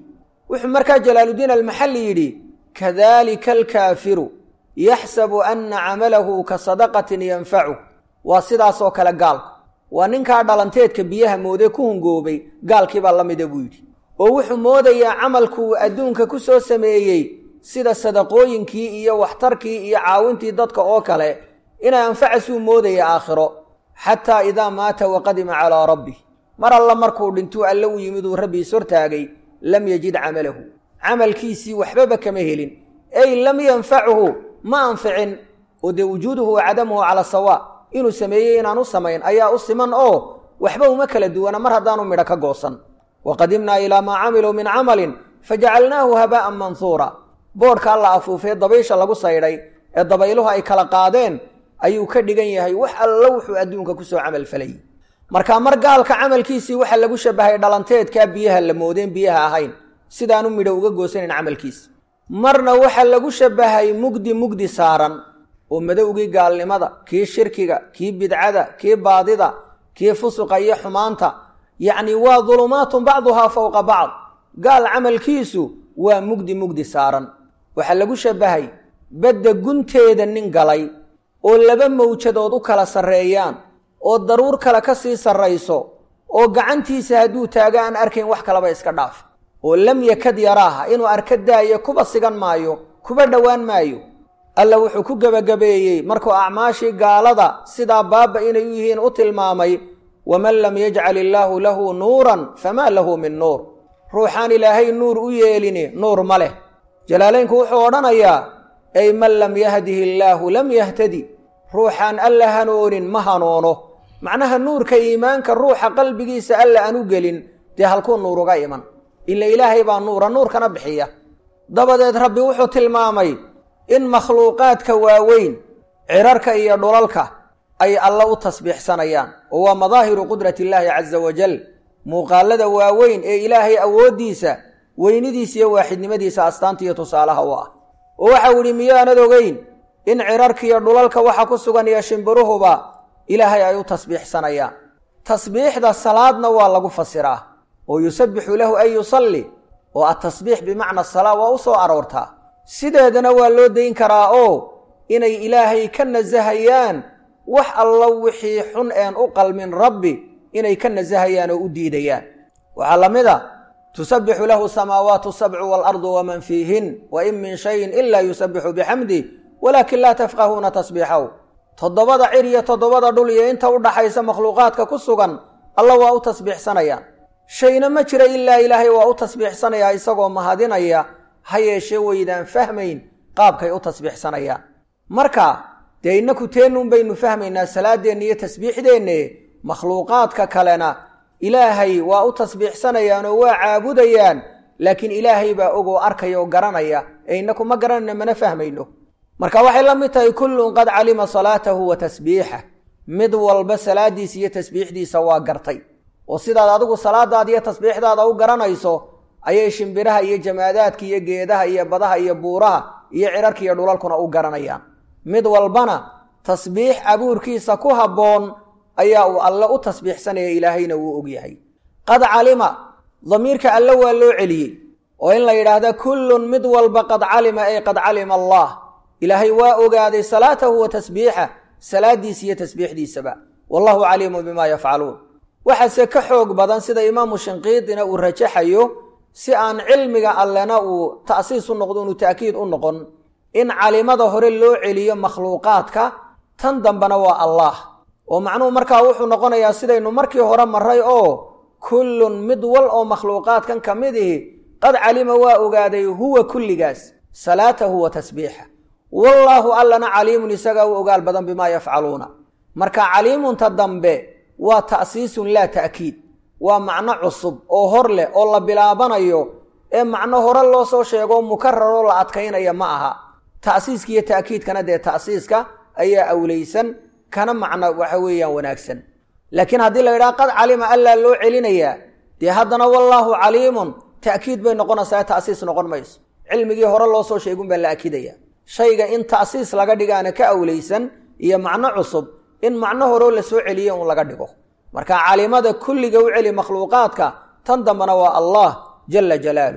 wuxuu markaa jalaaludiin almaxalli yidhi kadalika alkaafiru yaxsabu anna camalahu ka sadaqatin yanfacu waa sidaasoo kale gaalku waa ninkaa dhalanteedka biyaha moodee ku hungoobay gaalkiibaa la mida buu yidhi oo wuxuu moodayaa camalkuu adduunka ku soo sameeyey sida sadaqooyinkii iyo waxtarkii iyo caawintii dadka oo kale inay anfacasuu moodaya aakhiro xataa idaa maata waqadima calaa rabbih mar alla markuu dhintuu alle u yimid uu rabbiis hortaagay lam yajid camalahu camalkiisii waxbaba kama helin ey lam yanfachu ma anficin oo dee wujuuduhu wa cadamuhu cala sawa inuu sameeyey inaan u samayn ayaa u siman oo waxba uma kala duwana mar haddaanu midho ka goosan wa qadimnaa ilaa maa camiluu min camalin fajacalnaahu habaa'an manhuura boodhka alla afuufee dabaysha lagu saydhay ee dabayluhu ay kala qaadeen ayuu ka dhigan yahay wax allo wuxuu adduunka kusoo camal falayy marka mar gaalka camalkiisii waxaa lagu shabahay dhalanteedkaa biyaha la moodeen biyaha ahayn sidaanu midho uga goosanan camalkiisa marna waxaa lagu shabahay mugdi mugdi saaran oo madowgii gaalnimada kii shirkiga kii bidcada kii baadida kii fusuqa iyo xumaanta yacni waa dulumaatun bacduhaa fowqa bacd gaal camalkiisu waa mugdi mugdi saaran waxaa lagu shabahay badda gunteeda nin galay oo laba mawjadood u kala sarreeyaan oo daruur kale ka sii sarrayso oo gacantiisa hadduu taago aan arkayn wax kalaba iska dhaaf oo lam yakad yaraaha inuu arka daayo kuba sigan maayo kuba dhowaan maayo alla wuxuu ku gebagabeeyey markuu acmaashii gaalada sidaa baaba inay u yihiin u tilmaamay waman lam yajcal illaahu lahu nuuran famaa lahu min nuur ruuxaan ilaahay nuur u yeelini nuur ma leh jalaalaynku wuxuu odhanayaa ay man lam yahdihi illaahu lam yahtadi ruuxaan alla hanoonin ma hanoono macnaha nuurka iimaanka ruuxa qalbigiisa alla aan u gelin dee halkuu nuur uga iman ila ilaahay baa nuura nuurkana bixiya dabadeed rabbi wuxuu tilmaamay in makhluuqaadka waaweyn cirarka iyo dhulalka ay alla u tasbiixsanayaan oo waa madaahiru qudrati illaahi casa wajal muuqaalada waaweyn ee ilaahay awooddiisa weynidiisa iyo waaxidnimadiisa astaanta iyo tusaalaha u ah oo waxau idhi miyaanad ogeyn in cirarkiiyo dhulalka waxa ku sugan iyo shimbiruhuba ilaahay ay u tasbiixsanayaan tasbiixda salaadna waa lagu fasiraa oo yusabbixu lahu an yusalli oo atasbiix bimacna salaa waa u soo aroortaa sideedana waa loo dayn karaa oo inay ilaahay ka nasahayaan wax allo wixii xun een u qalmin rabbi inay ka nasahayaan oo u diidayaan waxaa la mid a tusabbixu lahu samaawaatu sabcu waalardu waman fiihin wa in min shayin ilaa yusabbixu bixamdih walaakin laa tafqahuuna tasbiixahu toddobada cir iyo toddobada dhul iyo inta u dhaxaysa makhluuqaadka ku sugan alla waa u tasbiixsanayaan shayna ma jira ilaa ilaahay waa u tasbiixsanayaa isagoo mahadinaya ha yeeshee waydaan fahmayn qaabkay u tasbiixsanayaan marka dee innaku teennuun baynu fahmaynaa salaadeenna iyo tasbiixdeenne makhluuqaadka kalena ilaahay waa u tasbiixsanayaan oo waa caabudayaan laakiin ilaahay baa ogoo arkaya oo garanaya ee innaku ma garanayno mana fahmayno marka waxay la mid tahay kullun qad calima salaatahu wa tasbiixah mid walba salaadiisa iyo tasbiixdiisa waa gartay oo sidaad adigu salaadaada iyo tasbiixdaada u garanayso ayay shimbiraha iyo jamaadaadka iyo geedaha iyo badaha iyo buuraha iyo cirarka iyo dhulalkuna u garanayaan mid walbana tasbiix abuurkiisa ku habboon ayaa uu alle u tasbiixsanaya ilaahayna wuu ogyahay qad calima damiirka alle waa loo celiyey oo in la yidhaahda kullun mid walba qad calima ay qad calima allah ilaahay waa ogaaday salaatahu wa tasbiixah salaadiisa iyo tasbiixdiisaba wallahu caliimun bimaa yafcaluun waxaase ka xoog badan sida imaamu shinqiidina uu rajaxayo si aan cilmiga allena uu ta'siis u noqdo inu ta'kiid u noqon in calimada hore loo celiyo makhluuqaadka tan dambena waa allah oo macnuhu markaa wuxuu noqonayaa sidaynu markii hore maray oo kullun mid wal oo makhluuqaadkan ka mid ihi qad calima waa ogaaday huwa kulligaas salaatahu wa tasbiixa wallaahu allana caliimun isagaa u ogaal badan bimaa yafcaluuna marka caliimunta dambe waa ta'siisun laa ta'kiid waa macno cusub oo hor leh oo la bilaabanayo ee macno hore loo soo sheego mukararoo la adkaynaya ma aha ta'siiska iyo ta'kiidkana dee ta'siiska ayaa awlaysan kana macno waxa weeyaan wanaagsan laakiin haddii la yidhaha qad calima allaa loo celinayaa dee haddana wallaahu caliimun ta'kiid bay noqonaysaa ta'siis noqon mayso cilmigii hore loo soo sheegun baa la akidaya shayga in ta'siis laga dhigaana ka awlaysan iyo macno cusub in macno horeo la soo celiye un laga dhigo marka calimada kulliga u celi makhluuqaadka tan dambena waa allah jala jalaaluh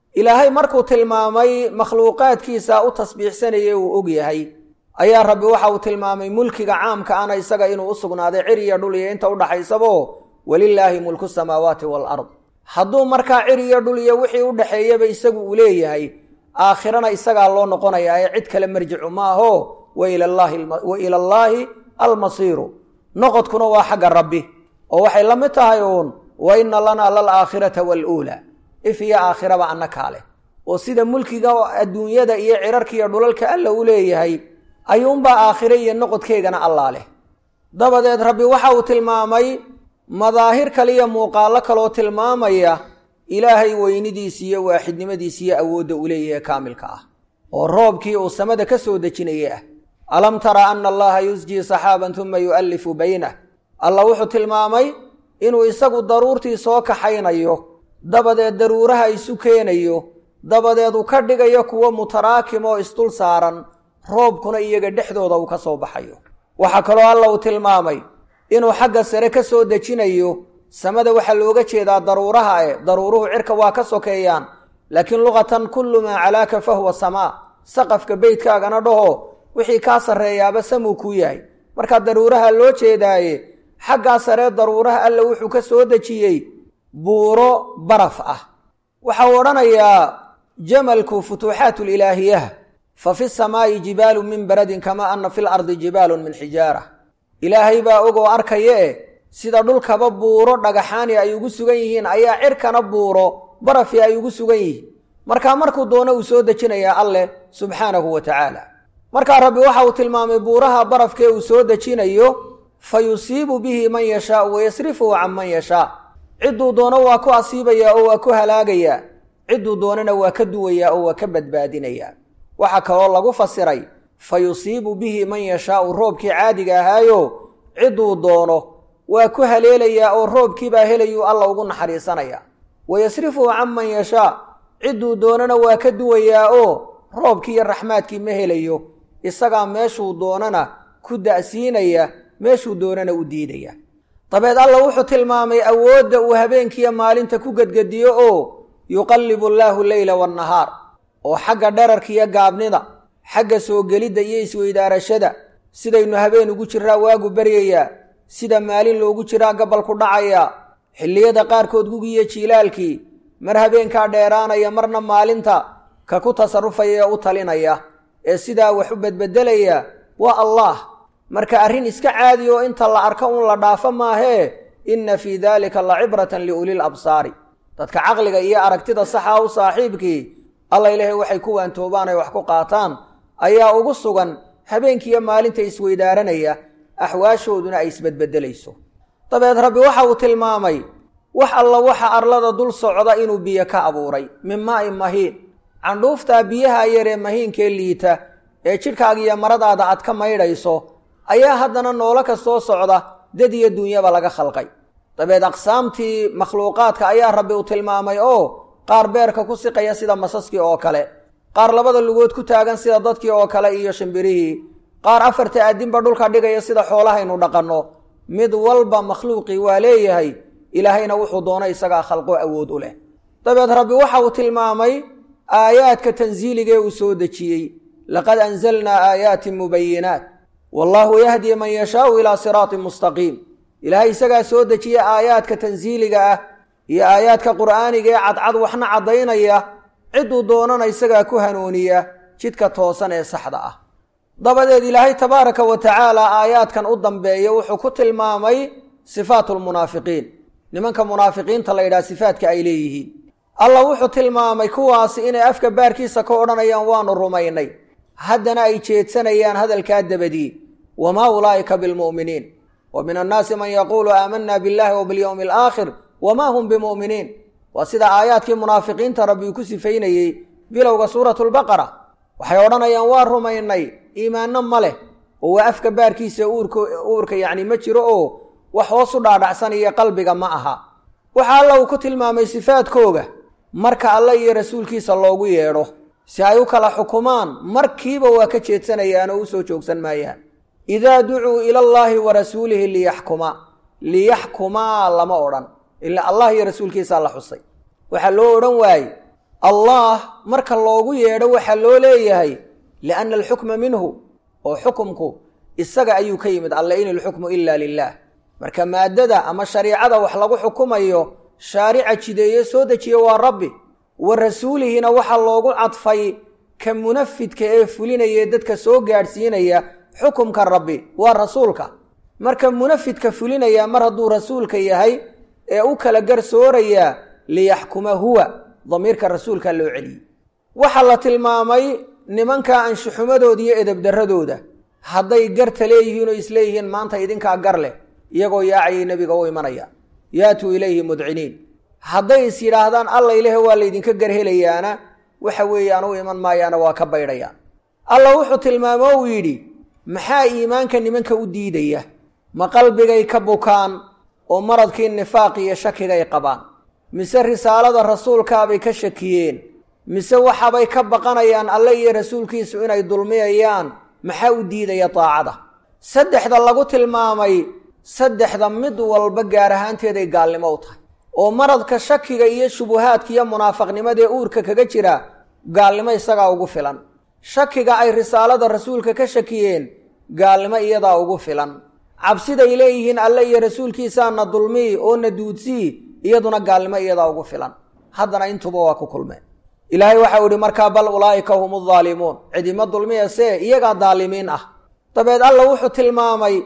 ilaahay markuu tilmaamay makhluuqaadkiisa u tasbiixsanayay uu og yahay ayaa rabbi waxa uu tilmaamay mulkiga caamka ana isaga inuu u sugnaaday cir iyo dhul iyo inta udhaxaysabo walilaahi mulku samaawaati waalard hadduu markaa cir iyo dhul iyo wixii u dhaxeeyaba isagu uu leeyahay aakhirana isagaa loo noqonayaa ee cid kale marjicu maaho wa ila allaahi almasiiru noqodkuna waa xagga rabbi oo waxay la mid tahay uun wa ina lanaa lalaakhirata waaluulaa if iyo aakhiraba annakaa leh oo sida mulkiga adduunyada iyo cirarka iyo dhulalka alla u leeyahay ayuunbaa aakhire iyo noqodkeegana allaa leh dabadeed rabbi waxa uu tilmaamay madaahir kale iyo muuqaallo kaloo tilmaamaya ilaahay weynidiisa iyo waaxidnimadiisa iyo awoodda uu leeyahay kaamilka ah oo roobkii uu samada ka soo dejinaya ah alam tara ana allaha yusjii saxaaban tuma yu'allifu baynah alla wuxuu tilmaamay inuu isagu daruurtii soo kaxaynayo dabadeed daruuraha isu keenayo dabadeed uu ka dhigayo kuwo mutaraakim oo isdul saaran roobkuna iyaga dhexdooda uu ka soo baxayo waxaa kaloo alla uu tilmaamay inuu xagga sare ka soo dejinayo samada waxaa looga jeedaa daruuraha e daruuruhu cirka waa ka sokeeyaan laakiin luqatan kullu maa calaaka fa huwa samaa saqafka beytkaagana dhaho wixii kaa sarreeyaaba samuu kuu yahay markaa daruuraha loo jeedaaye xaggaa saree daruuraha alla wuxuu ka soo dejiyey buuro baraf ah waxau odhanayaa jamalku futuuxaat lilaahiyah fa fi samaa'i jibaalu min baradin kamaa ana fi lardi jibaalun min xijaara ilaahay baa og oo arkaya e sida dhulkaba buuro dhagaxaani ay ugu sugan yihiin ayaa cirkana buuro barafi ay ugu sugan yihiin markaa markuu doono uu soo dejinayaa alleh subxaanahu wa tacaala markaa rabbi waxa uu tilmaamay buuraha barafkee uu soo dejinayo fa yusiibu bihi man yashaau wayasrifuhu can man yashaa cidduu doono waa ku asiibayaa oo waa ku halaagayaa cidduu doonana waa ka duwayaa oo waa ka badbaadinayaa waxaa kaloo lagu fasiray fa yusiibu bihi man yashaau roobkii caadiga ahaayo cidduu doono waa ku haleelayaa oo roobkiibaa helayuu alla ugu naxariisanaya wayasrifuhu can man yashaa cidduu doonana waa ka duwayaa oo roobkii iyo raxmaadkii ma helayo isagaa meeshuu doonana ku da'siinaya meeshuu doonana u diidaya dabeed alla wuxuu tilmaamay awoodda uu habeenkiiyo maalinta ku gedgediyo oo yuqallibu allaahu leyla waannahaar oo xagga dherarka iyo gaabnida xagga soo gelidda iyo isweydaarashada sidaynu habeen ugu jiraa waagu baryayaa sida maalin loogu jiraa gabalku dhacayaa xilliyada qaarkood gugiyo jiilaalkii mar habeenkaa dheeraanaya marna maalinta ka ku tasarufaya ee u talinaya ee sidaa wax u bedbedelaya waa allaah marka arrin iska caadi oo inta la arko un la dhaafo maahee inna fii daalika la cibratan liulil absaari dadka caqliga iyo aragtida saxa u saaxiibkii alla ilaahay waxay ku waantoobaan ay wax ku qaataan ayaa ugu sugan habeenkiiyo maalinta isweydaaranaya axwaashooduna ay isbedbedelayso dabeed rabbi waxa uu tilmaamay wax alla waxa arlada dul socda inuu biyo ka abuuray min maa'in mahiin candhuuftaa biyaha yaree mahiinkee liita ee jidhkaaga iyo maradaada aad ka maydhayso ayaa haddana noolo ka soo socda dad iyo duunyaba laga khalqay dabeed aqsaamtii makhluuqaadka ayaa rabbi uu tilmaamay oo qaar beerka ku siqaya sida masaskii oo kale qaar labada lugood ku taagan sida dadkii oo kale iyo shimbirihii qaar afarta aadinba dhulka dhigaya sida xoolahaynu dhaqanno mid walba makhluuqii waa leeyahay ilaahayna wuxuu doona isagaa khalqo awood u leh dabeed rabbi waxa uu tilmaamay aayaadka tansiiligee uu soo dejiyey laqad anzalnaa aayaatin mubayinaat wallaahu yahdi man yashaau ilaa siraatin mustaqiim ilaahay isagaa soo dejiya aayaadka tansiiliga ah iyo aayaadka qur'aaniga ee cadcad waxna caddaynaya cidduu doonana isagaa ku hanuuniya jidka toosan ee saxda ah dabadeed ilaahay tabaaraka wa tacaala aayaadkan u dambeeya wuxuu ku tilmaamay sifaatu lmunaafiqiin nimanka munaafiqiinta la yidhaha sifaadka ay leeyihiin allah wuxuu tilmaamay kuwaasi inay afka baarkiisa ka odhanayaan waanu rumaynay haddana ay jeedsanayaan hadalkaa dabadii wamaa ulaa'ika bilmu'miniin wa min annaasi man yaquulu aamanna billahi wa bilyowmi alaakhir wamaa hum bimu'miniin waa sida aayaadkii munaafiqiinta rabbi uu ku sifaynayey bilowga suuratu lbaqara waxay odhanayaan waa rumaynay iimaanno ma leh oo waa afka baarkiisa uurka uurka yacni ma jiro oo wax hoos u dhaadhacsanaya qalbiga ma aha waxa alla uu ku tilmaamay sifaadkooga marka alle iyo rasuulkiisa loogu yeedho si ay u kala xukumaan markiiba waa ka jeedsanayaan oo u soo joogsan maayaan idaa ducuu ila allaahi wa rasuulihi liyaxkuma liyaxkumaa lama odhan ilaa allah iyo rasuulkiisaa la xusay waxaa loo odhan waaye allah marka loogu yeedho waxaa loo leeyahay lianna alxukma minhu oo xukumku isaga ayuu ka yimid alle in ilxukmu ila lilah marka maadada ama shariicada wax lagu xukumayo shaarica jideeye soo dejiye waa rabbi wa rasuulihina waxaa loogu cadfay ka munafidka ee fulinaya dadka soo gaadhsiinaya xukumka rabbi waa rasuulka marka munafidka fulinaya mar hadduu rasuulka yahay ee u kala garsoorayaa liyaxkuma huwa damiirka rasuulka loo celiyey waxaa la tilmaamay nimanka anshuxumadooda iyo edebdarradooda hadday garta leeyihiin oo isleeyihiin maanta idinkaa gar leh iyagoo yaacayay nebiga u imanaya yaatuu ilayhi mudciniin hadday is yidhaahdaan alla ilahe waa laydinka garhelayaana waxa weeyaan u iman maayaana waa ka baydhayaan alla wuxuu tilmaamo uu yidhi maxaa iimaanka nimanka u diidaya ma qalbigay ka bukaan oo maradkii nifaaq iyo shakigay qabaan mise risaalada rasuulkaabay ka shakiyeen mise waxabay ka baqanayaan alle iyo rasuulkiisu inay dulmiyayaan maxaa u diidaya daacada saddexda lagu tilmaamay saddexda mid walba gaar ahaanteeday gaalnimo u tahay oo maradka shakiga iyo shubuhaadka iyo munaafaqnimadaee uurka kaga jira gaalnimo isagaa ugu filan shakiga ay risaalada rasuulka ka shakiyeen gaalnimo iyadaa ugu filan cabsiday leeyihiin alle iyo rasuulkiisaana dulmii oo na duudsii iyaduna gaalnimo iyadaa ugu filan haddana intuba waa ku kulmeen ilaahay waxau ihi markaa bal ulaa'ika hum aldaalimuun cidima dulmiyase iyagaa daalimiin ah dabeed alla wuxuu tilmaamay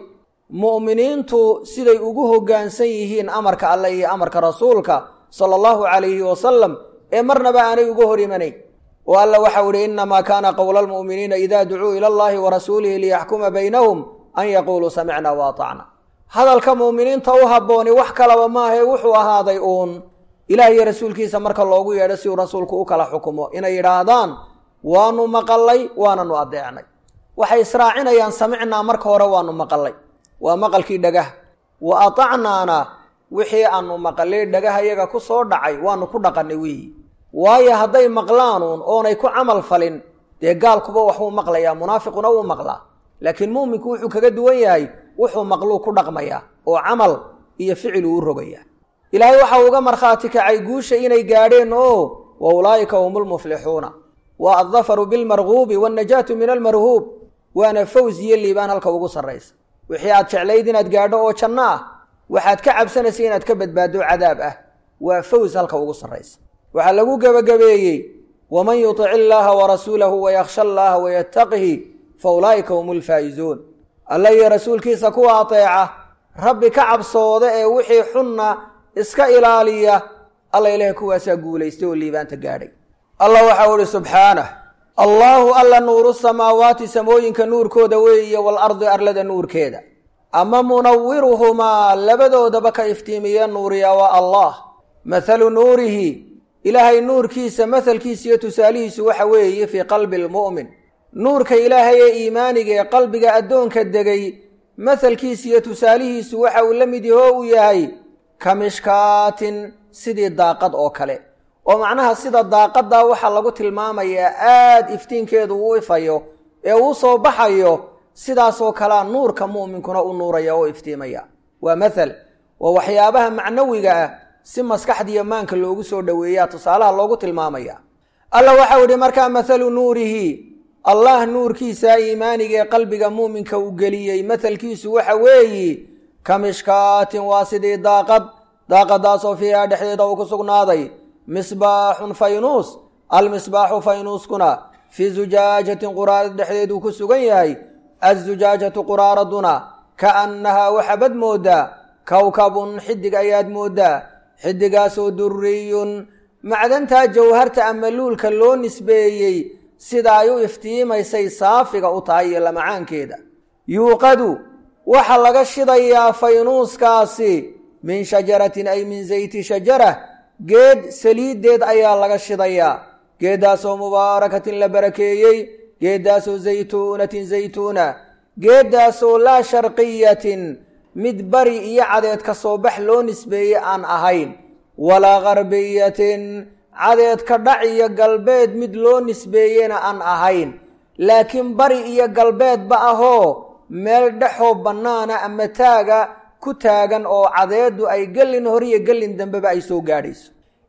mu'miniintu siday ugu hoggaansan yihiin amarka alle iyo amarka rasuulka sala allahu calayhi wasalam ee marnaba aanay uga hor imanayn oo alla waxau ihi innamaa kaana qowla almu'miniina idaa ducuu ila allahi wa rasuulihi liyaxkuma baynahum an yaquuluu samicna wa atacna hadalka mu'miniinta u habbooni wax kalaba maahae wuxuu ahaaday uun ilaah iyo rasuulkiisa marka loogu yeedho si uu rasuulku u kala xukumo inay yidhaahdaan waanu maqallay waananu adeecnay waxay israacinayaan samicnaa marka hore waanu maqallay waa maqalkii dhagaha wa atacnaana wixii aanu maqallay dhagaha yaga ku soo dhacay waanu ku dhaqannay weeyi waayo hadday maqlaanuun oonay ku camal falin dee gaalkuba waxbuu maqlayaa munaafiquna wuu maqlaa laakiin mu'minku wuxuu kaga duwan yahay wuxuu maqluu ku dhaqmayaa oo camal iyo ficil uu u rogayaa ilaahay waxa uga markhaati kacay guusha inay gaadheen oo wa ulaa'ika hum lmuflixuuna waa addafaru bilmarguubi waannajaatu min almarhuub waana faws iyo liibaan halka ugu sarraysa wixii aad jeclayd inaad gaadho oo janno ah waxaad ka cabsanaysa inaad ka badbaado cadaab ah waa faws halka ugu sarraysa waxaa lagu gebagabeeyey waman yutic illaaha warasuulahu wayakhsha allaha wayattaqihi fa ulaa'ika hum lfaa'izuun alla iyo rasuulkiisa kuwa ateeca rabbi ka cabsooda ee wixii xunna iska ilaaliya alla ilahay kuwaasaa guulaystay oo liibaanta gaadhay allah waxau ihi subxaanah allaahu alla nuuru samaawaati samooyinka nuurkooda weeye waalardi arlada nuurkeeda ama munawiruhumaa labadoodaba ka iftiimiya nuuriya waa allah mathalu nuurihi ilaahay nuurkiisa mahalkiisa iyo tusaalihiisu waxa weeye fii qalbi lmu'min nuurka ilaahay ee iimaaniga ee qalbiga addoonka degay mahalkiisa iyo tusaalihiisu waxa uu la mid yaho uu yahay ka mishkaatin sidii daaqad oo kale oo macnaha sida daaqaddaa waxaa lagu tilmaamayaa aad iftiinkeedu uu ifayo ee uu soo baxayo sidaasoo kalea nuurka mu'minkuna u nuuraya oo iftiimaya waa mathal waa waxyaabaha macnawiga ah si maskaxdiiyo maanka loogu soo dhoweeyaa tusaalaha loogu tilmaamaya alla waxau idhi markaa mathalu nuurihi allah nuurkiisa iimaaniga ee qalbiga muuminka uu geliyey mathalkiisu waxa weeyi ka mishkaatin waa sidii daaqad daaqadaasoo fiiha dhexdeeda uu ku sugnaaday misbaaxun faynuus almisbaaxu faynuuskuna fii zujaajatin quraarad dhexdeeduu ku sugan yahay azujaajatu quraaraduna kaannahaa waxabad mooddaa kowkabun xidig ayaad mooddaa xidigaasoo durriyun macdantaa jawharta ama luulka loo nisbeeyey sida ay u iftiimaysay saafiga u tahay iyo lamacaankeeda yuuqadu waxaa laga shidayaa faynuuskaasi min shajaratin ay min zayti shajara geed saliiddeed ayaa laga shidayaa geeddaasoo mubaarakatin la barakeeyey geeddaasoo zaytuunatin zaytuuna geeddaasoo laa sharqiyatin mid bari iyo cadeed ka soo bax loo nisbeeyey aan ahayn walaa qarbiyatin cadeed ka dhac iyo galbeed mid loo nisbeeyena aan ahayn laakiin bari iyo galbeedba ahoo meel dhexoo bannaana ama taaga ku taagan oo cadeeddu ay gellin horiyo gellin dambeba ay soo gaadhayso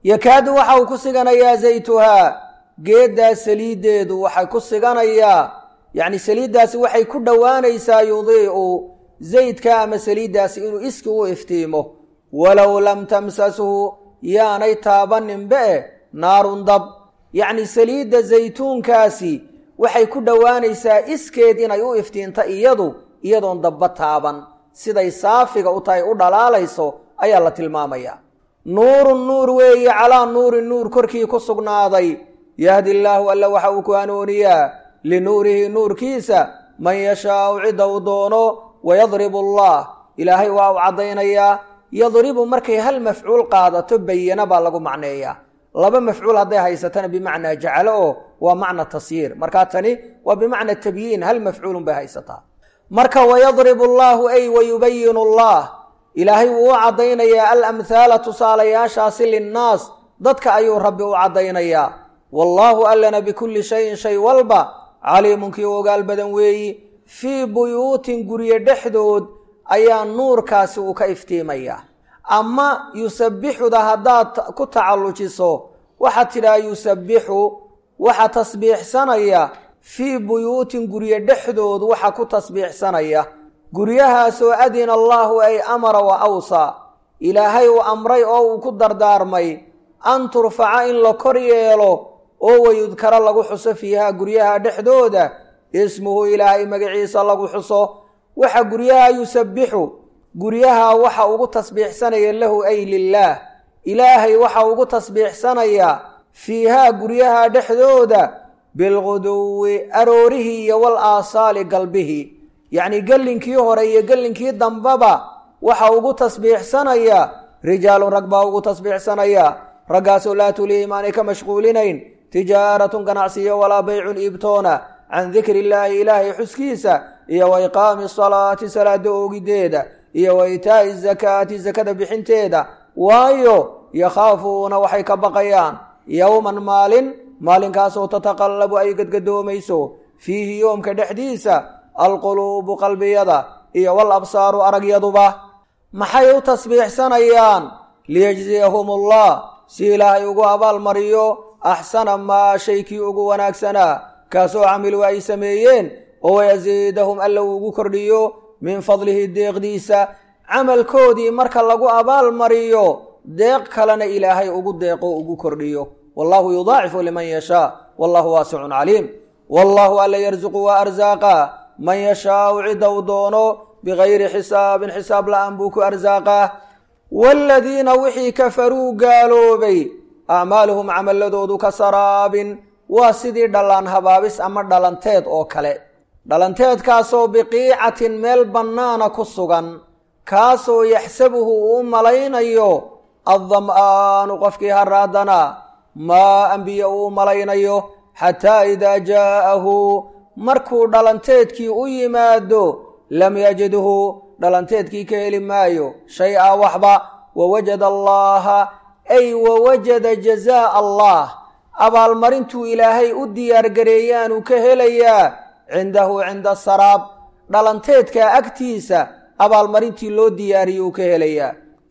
yakaadu waxa uu ku siganayaa zaytuhaa geeddaas saliiddeedu waxay ku siganayaa yacni saliiddaasi waxay ku dhowaanaysaa yudiicu zaydka ama saliiddaasi inuu iski u iftiimo walow lam tamsashu yaanay taabaninbe e naarun dab yacni saliidda zaytuunkaasi waxay ku dhowaanaysaa iskeed inay u iftiinto iyadu iyadoon dabba taaban siday saafiga u tahay u dhalaalayso ayaa la tilmaamayaa nuurun nuur weeye calaa nuurin nuur korkii ku sugnaaday yahdi illaahu alla waxa uu ku hanuuniyaa linuurihi nuurkiisa man yashaau cidda uu doono wayadribu allah ilaahay waa u caddaynayaa yadribu markay hal mafcuul qaadato bayana baa lagu macneeyaa laba mafcuul hadday haysatana bimacnaa jacalo oo waa macna tasyiir markaa tani waa bimacna tabyiin hal mafcuulun bay haysataa marka wayadribu allaahu ay wayubayinu allah ilaahay wuu u caddaynayaa alamhaala tusaalayaashaasi linnaas dadka ayuu rabbi u caddaynayaa wallaahu allana bikulli shayin shay walba caliimun kii ogaal badan weeyi fii buyuutin guryo dhexdood ayaa nuurkaasi uu ka iftiimayaa ama yusabbixuda haddaad ku tacallujiso waxaad tidhaha yusabbixu waxa tasbiixsanaya fii buyuutin guryo dhexdood waxa ku tasbiixsanaya guryahaasoo adina allaahu ay amara wa awsaa ilaahay uu amray oo uu ku dardaarmay an turfaca in la kor yeelo oo wayudkaro lagu xuso fiihaa guryaha dhexdooda ismuhu ilaahay magaciisa lagu xuso waxa guryaha yusabbixu guryaha waxa ugu tasbiixsanaya lahu ay lilaah ilaahay waxa ugu tasbiixsanaya fiihaa guryaha dhexdooda bilguduwi aroorihii iyo wal aasaali galbihii yacnii gellinkii hore iyo gellinkii dambaba waxa ugu tasbiixsanaya rijaalun rag baa ugu tasbiixsanaya raggaasoo laa tulihim aanay ka mashquulinayn tijaaratun ganacsiyo walaa baycun iibtoona can dikri illaahi ilaahay xuskiisa iyo wa iqaami salaati salaada oogideeda iyo wa itaa'i zakaati sakada bixinteeda waayo yakhaafuuna waxay ka baqayaan yowman maalin maalinkaasoo tataqallabu ay gadgadoomayso fiihi yoomka dhexdiisa alquluubu qalbiyada iyo wal absaaru aragyaduba maxay u tasbiixsanayaan liyejziyahum allah si ilaahay ugu abaalmariyo axsana maa shaykii ugu wanaagsanaa kaasoo camilu ay sameeyeen oo wayasiidahum alla uu ugu kordhiyo min fadlihi deeqdiisa camalkoodii marka lagu abaalmariyo deeq kalena ilaahay ugu deeqo ugu kordhiyo wallahu yudaacifu liman yashaa wallahu waasicun caliim wallahu alla yarsuqu waa arsaaqa man yashaau cidda uu doono bigayri xisaabin xisaab la-aan buu ku arsaaqaa waaladiina wixii kafaruu gaaloobay acmaaluhum camaladoodu ka saraabin waa sidii dhallaan habaabis ama dhalanteed oo kale dhalanteedkaasoo biqiicatin meel bannaana ku sugan kaasoo yaxsabuhu uu u malaynayo addam'aanu qofkii haraadana maa anbiya uu u malaynayo xataa idaa jaa'ahu markuu dhalanteedkii u yimaado lam yajidhu dhalanteedkii ka heli maayo shay-a waxba wawajada allaaha ay wawajada jazaa allah abaalmarintuu ilaahay u diyaargareeyaanuu ka helayaa cindahu cinda saraab dhalanteedka agtiisa abaalmarintii loo diyaariyuu ka helayaa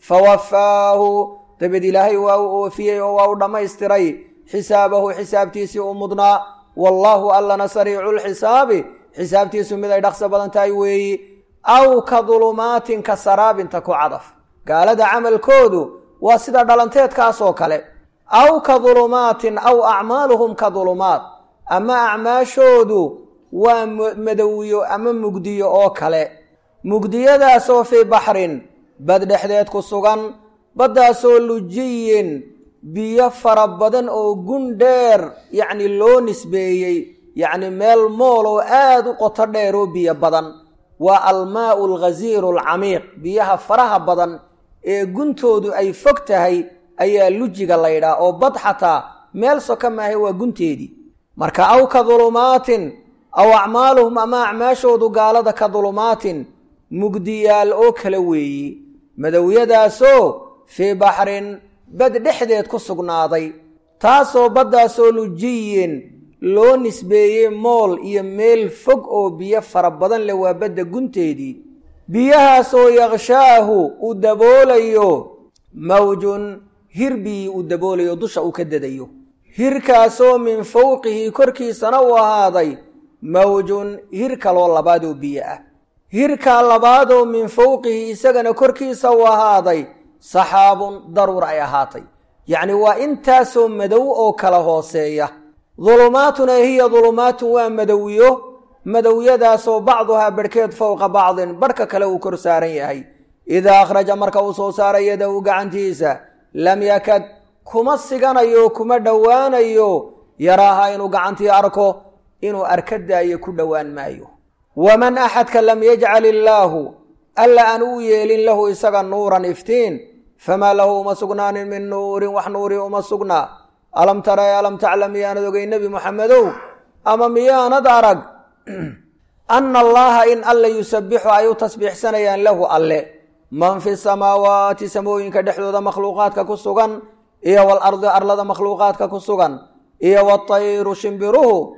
fawafaahu dabeed ilaahay waa u oofiyey oo waa u dhammaystiray xisaabahu xisaabtiisii u mudnaa wallaahu allana sariiculxisaabi xisaabtiisu mid ay dhaqso badan tahay weeyi aw ka dulumaatin ka saraabinta ku cadaf gaalada camalkoodu waa sida dhalanteedkaasoo kale aw ka dulumaatin aw acmaaluhum ka dulumaat ama acmaashoodu waa madowiyo ama mugdiyo oo kale mugdiyadaasoo fii baxrin bad dhexdeed ku sugan baddaasoo lujiyin biyo fara badan oo gun dheer yacni loo nisbeeyey yacni meel mool oo aada u qoto dheer oo biyo badan waa almaau alghasiiru alcamiiq biyaha faraha badan ee guntoodu ay fog tahay ayaa lujiga laydhaa oo bad xataa meel soka maahay waa gunteedii marka aw ka dulumaatin aw acmaaluhum ama acmaashoodu gaalada ka dulumaatin mugdiyaal oo kale weeyi madowyadaasoo fii baxrin bad dhexdeed ku sugnaaday taasoo baddaasoo lujiyin loo nisbeeyey mool iyo meel fog oo biyo fara badan leh waa badda gunteedii biyahaasoo yakshaahu uu daboolayo mawjun hir biyii uu daboolayo dusha uu ka dadayo hirkaasoo min fowqihi korkiisana uu ahaaday mawjun hir kaloo labaadoo biyo ah hirkaa labaadoo min fowqihi isagana korkiisa uu ahaaday saxaabun daruur ay ahaatay yacni waa intaasoo madow oo kala hooseeya dulumaatuna hiya dulumaatun waa madowiyo madowyadaasoo bacduhaa barhkeed fowqa bacdin barhka kale uu kor saaran yahay idaa akhraja marka uu soo saaray yadahu gacantiisa lam yakad kuma siganayo kuma dhowaanayo yaraaha inuu gacantii arko inuu arka daayo ku dhowaan maayo waman axadka lam yajcal illaahu alla aan uu yeelin lahu isaga nuuran iftiin famaa lahu uma sugnaanin min nuurin wax nuuri uma sugnaa alam tara alam taclam miyaanad ogey nebi moxamedow ama miyaanad arag ana allaha in alla yusabixu ay u tasbiixsanayaan lahu alle man fi samaawaati samooyinka dhexdooda makhluuqaadka ku sugan iyo walardi arlada makhluuqaadka ku sugan iyo watayru shimbiruhu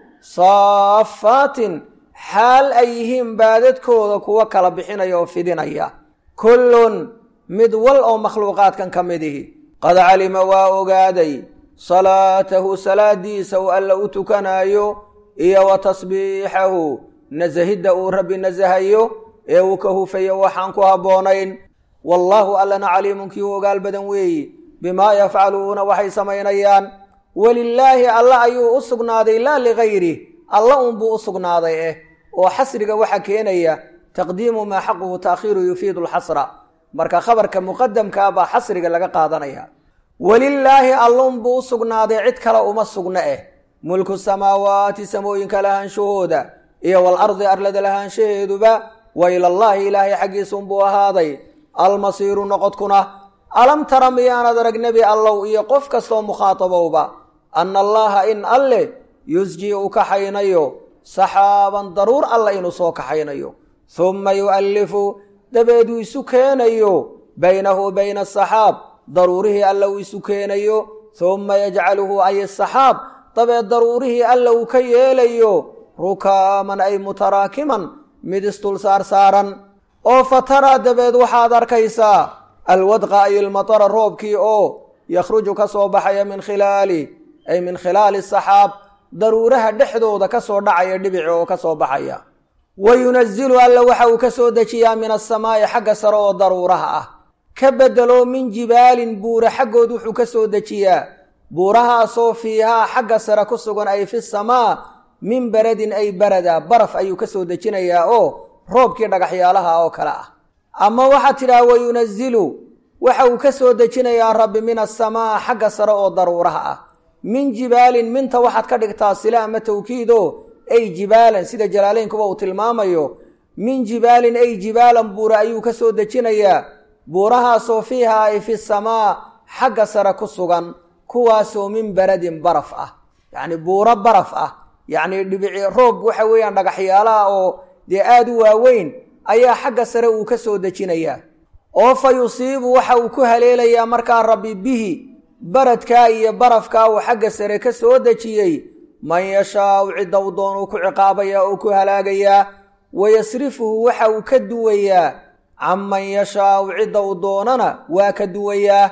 saafaatin xaal ay yihiin baadadkooda kuwa kala bixinaya oo fidinaya kullun mid wal oo makhluuqaadkan ka mid ihi qad calima waa ogaaday salaatahu salaadiisa uu alla u tukanaayo iyo wa tasbiixahu nasahidda uu rabbi nasahayo ee uu ka hufayo waxaan ku habboonayn wallaahu allana caliimun kii u ogaal badan weeyi bimaa yafcaluuna waxay samaynayaan welilaahi alla ayuu u sugnaaday laa ligayri alla unbuu u sugnaaday eh oo xasriga waxa keenaya taqdiimu maa xaquhu taakhiiru yufiidu lxasra marka khabarka muqadamkaa baa xasriga laga qaadanaya welilaahi allunbuu u sugnaaday cid kale uma sugna eh mulku samaawaati samooyinka lahaanshahooda iyo walardi arlada lahaanshaheeduba wa ilallaahi ilaahay xaggiisunbuu ahaaday almasiiru noqodkuna alam tara miyaanad arag nebi allow iyo qof kastoo mukhaatabowba anna allaha in alle yusji uu kaxaynayo saxaaban daruur alla inuu soo kaxaynayo humma yu'allifu dabeeduu isu keenayo baynahu bayna asaxaab daruurihii alla uu isu keenayo humma yajcaluhu ay asaxaab dabeed daruurihii alla uu ka yeelayo rukaaman ay mutaraakiman mid isdul saar saaran oo fataraa dabeed waxaad arkaysaa alwadqa ay ilmatara roobkii oo yakhruju ka soo baxaya min khilaali ay min khilaali saxaab daruuraha dhexdooda ka soo dhacaya dhibici oo ka soo baxaya wa yunazilu alla waxa uu ka soo dejiyaa min asamaa'i xagga sare oo daruuraha ah ka bedelo min jibaalin buura xaggood wuxuu ka soo dejiyaa buurahaasoo fiihaa xagga sare ku sugan ay fi samaa min baradin ay barada baraf ayuu ka soo dejinayaa oo roobkii dhagaxyaalaha oo kale ah ama waxaad tidhaha wa yunazilu waxa uu ka soo dejinayaa rabbi min asamaa xagga sare oo daruuraha ah min jibaalin minta waxaad ka dhigtaa sila ama tawkiido ay jibaalan sida jalaaleynkuba uu tilmaamayo min jibaalin ay jibaalan buura ayuu ka soo dejinayaa buurahaasoo fiihaa ay fi samaa xagga sare ku sugan kuwaasoo min baradin baraf ah yacni buuro baraf ah yacni dhibici roob waxa weeyaan dhagaxyaalaha oo dee aada u waaweyn ayaa xagga sare uu ka soo dejinayaa oo fa yusiibu waxa uu ku haleelayaa markaa rabbi bihi baradkaa iyo barafkaa uu xagga sare ka soo dejiyey man yashaau cidda uu doonuu ku ciqaabayaa oo ku halaagayaa wayasrifuhu waxa uu ka duwayaa canman yashaau cidda uu doonana waa ka duwayaa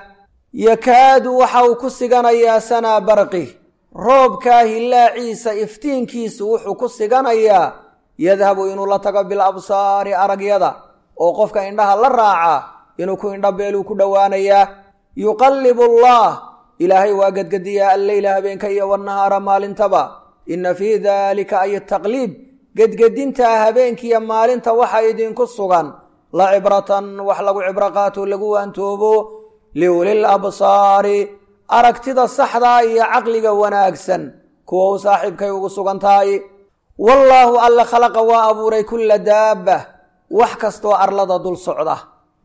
yakaadu waxa uu ku siganayaa sanaa barqi roobkaa hillaaciisa iftiinkiisu wuxuu ku siganayaa yadhabu inuu la tago bil absaari aragyada oo qofka indhaha la raaca inuu ku indhabeeluu ku dhowaanayaa yuqallibu allah ilaahay waa gedgediyaa alleyla habeenka iyo wannahaara maalintaba inna fii daalika ay taqliib gedgedintaa habeenkiiyo maalinta waxa idinku sugan la cibratan wax lagu cibro qaato lagu waantoobo liulil absaari aragtida saxdaa iyo caqliga wanaagsan kuwa u saaxiibkay ugu sugan tahay wallaahu alla khalaqa waa abuuray kulla daabba wax kastoo arlada dul socda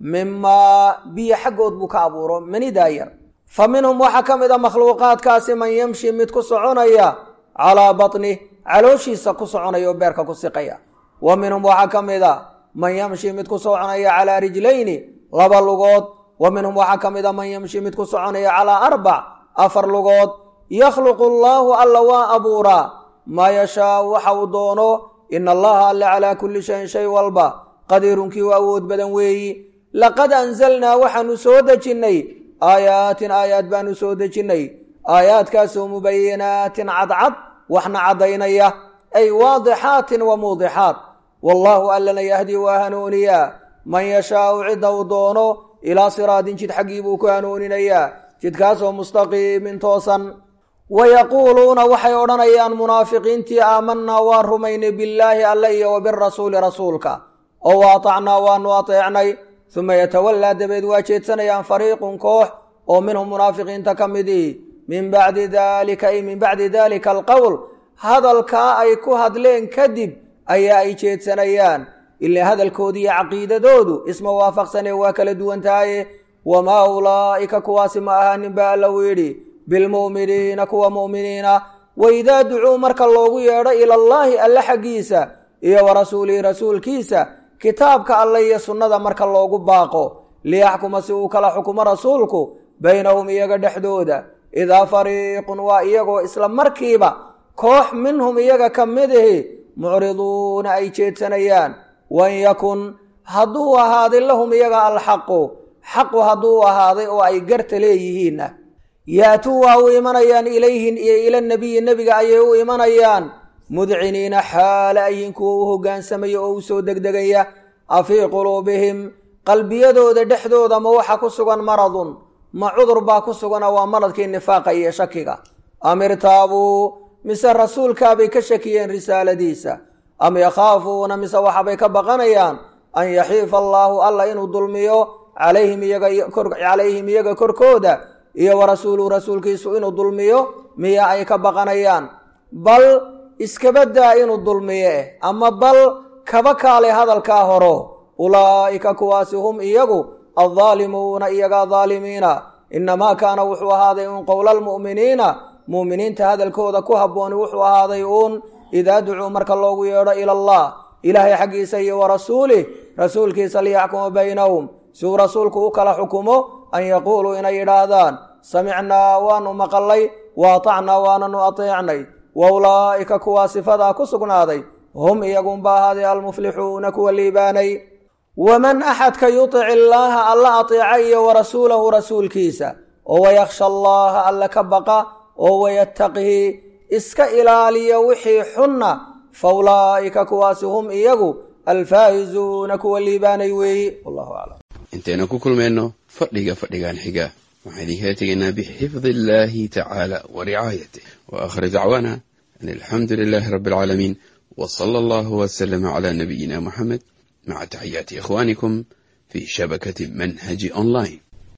mimaa biyo xaggood buu ka abuuro manidaa yar fa minhum waxaa ka mid a makhluuqaadkaasi man yamshi mid ku soconaya calaa batnih calooshiisa ku soconaya oo beerka ku siqaya wa minhum waxaa ka mid a man yamshi mid ku soconaya calaa rijlayni laba lugood wa minhum waxaa ka mid a man yamshi mid ku soconaya calaa arbac afar lugood yakhluqu allaahu alla waa abuuraa maa yashaau waxa uu doono ina allaha alle calaa kulli shayin shay walba qadiirunkii u awood badan weeyi laqad anzalnaa waxaanu soo dejinnay aayaatin aayaad baanu soo dejinnay aayaadkaasoo mubayinaatin cadcad waxna caddaynaya ay waadixaatin wa muudixaat wallaahu allana yahdii waa hanuuniyaa man yashaau cidda uu doono ilaa siraadin jid xaggii buu ku hanuuninayaa jidkaasoo mustaqiimin toosan wa yaquuluuna waxay odhanayaan munaafiqiintii aamanaa waan rumaynay billaahi alle iyo wa birasuuli rasuulka oo wa atacnaa waanu ateecnay uma yatawallaa dabeed waa jeedsanayaan fariiqun koox oo minhum munaafiqiinta ka midii min bacdi daalika ay min bacdi daalika alqowl hadalkaa ay ku hadleen kadib ayaa ay jeedsanayaan ilaa hadalkoodii iyo caqiidadoodu isma waafaqsanee waa kala duwan tahaye wamaa ulaa'ika kuwaasi ma ahaanin ba alla uu yidhi bilmu'miniina kuwa mu'miniina waidaa ducuu marka loogu yeedho ilallaahi alle xaggiisa iyo wa rasuulihi rasuulkiisa kitaabka alle iyo sunnada marka loogu baaqo liyaxkuma si uu kala xukumo rasuulku baynahum iyaga dhexdooda idaa fariiqun waa iyagoo isla markiiba koox minhum iyaga ka midihi mucriduuna ay jeedsanayaan wan yakun hadduu ahaaday lahum iyaga alxaqu xaqu hadduu ahaaday oo ay garta leeyihiinna yaatuu waa u imanayaan ilayhin iyo ila nebiyi nebiga ayay u imanayaan mudciniina xaala ayin kuwa u hoggaansamaya oo u soo degdegaya afii quluubihim qalbiyadooda dhexdooda ma waxa ku sugan maradun ma cudur baa ku sugana waa maradkii nifaaqa iyo shakiga am irtaabuu mise rasuulkaabay ka shakiyeen risaaladiisa am yakhaafuuna mise waxabay ka baqanayaan an yaxiifa allaahu alla inuu dulmiyo calayhim iyaga korkooda iyo wa rasuuluhu rasuulkiisu inuu dulmiyo miya ay ka baqanayaan bal iskabadaa inuu dulmiyo eh ama bal kaba kaale hadalkaa horo ulaa'ika kuwaasi hum iyagu addaalimuuna iyaga daalimiina inamaa kaana wuxuu ahaaday uun qowla almu'miniina mu'miniinta hadalkooda ku habbooni wuxuu ahaaday uun idaa ducuu marka loogu yeedho ila allah ilaahay xaggiisa iyo wa rasuulih rasuulkiisa liyaxkuma baynahum si uu rasuulku u kala xukumo an yaquuluu inay yidhaahdaan samicnaa waanu maqalay wa atacnaa waananu ateecnay wa ulaa'ika kuwaa sifadaa ku sugnaaday hum iyagunba ahaaday almuflixuuna kuwa liibaanay waman axadka yutic illaaha alla ateeca iyo wa rasuulahu rasuulkiisa oo wayakhsha allaaha alla ka baqa oo wayattaqihi iska ilaaliya wixii xunna fa ulaa'ika kuwaasi hum iyagu alfaa'izuuna kuwa liibaanay weeyi wallahu aclam intaynu ku kulmayno fadhiga fadhigan xiga waxaan idinkala tegaynaa bixifdi illaahi tacaala wa ricaayatih wa aakhir dacwaana an alxamdu lilaahi rabbi alcaalamiin wa sala allahu wasalama calaa nabiyina muxamed maca taxiyaati ikhwaanikum fii shabakati manhaji online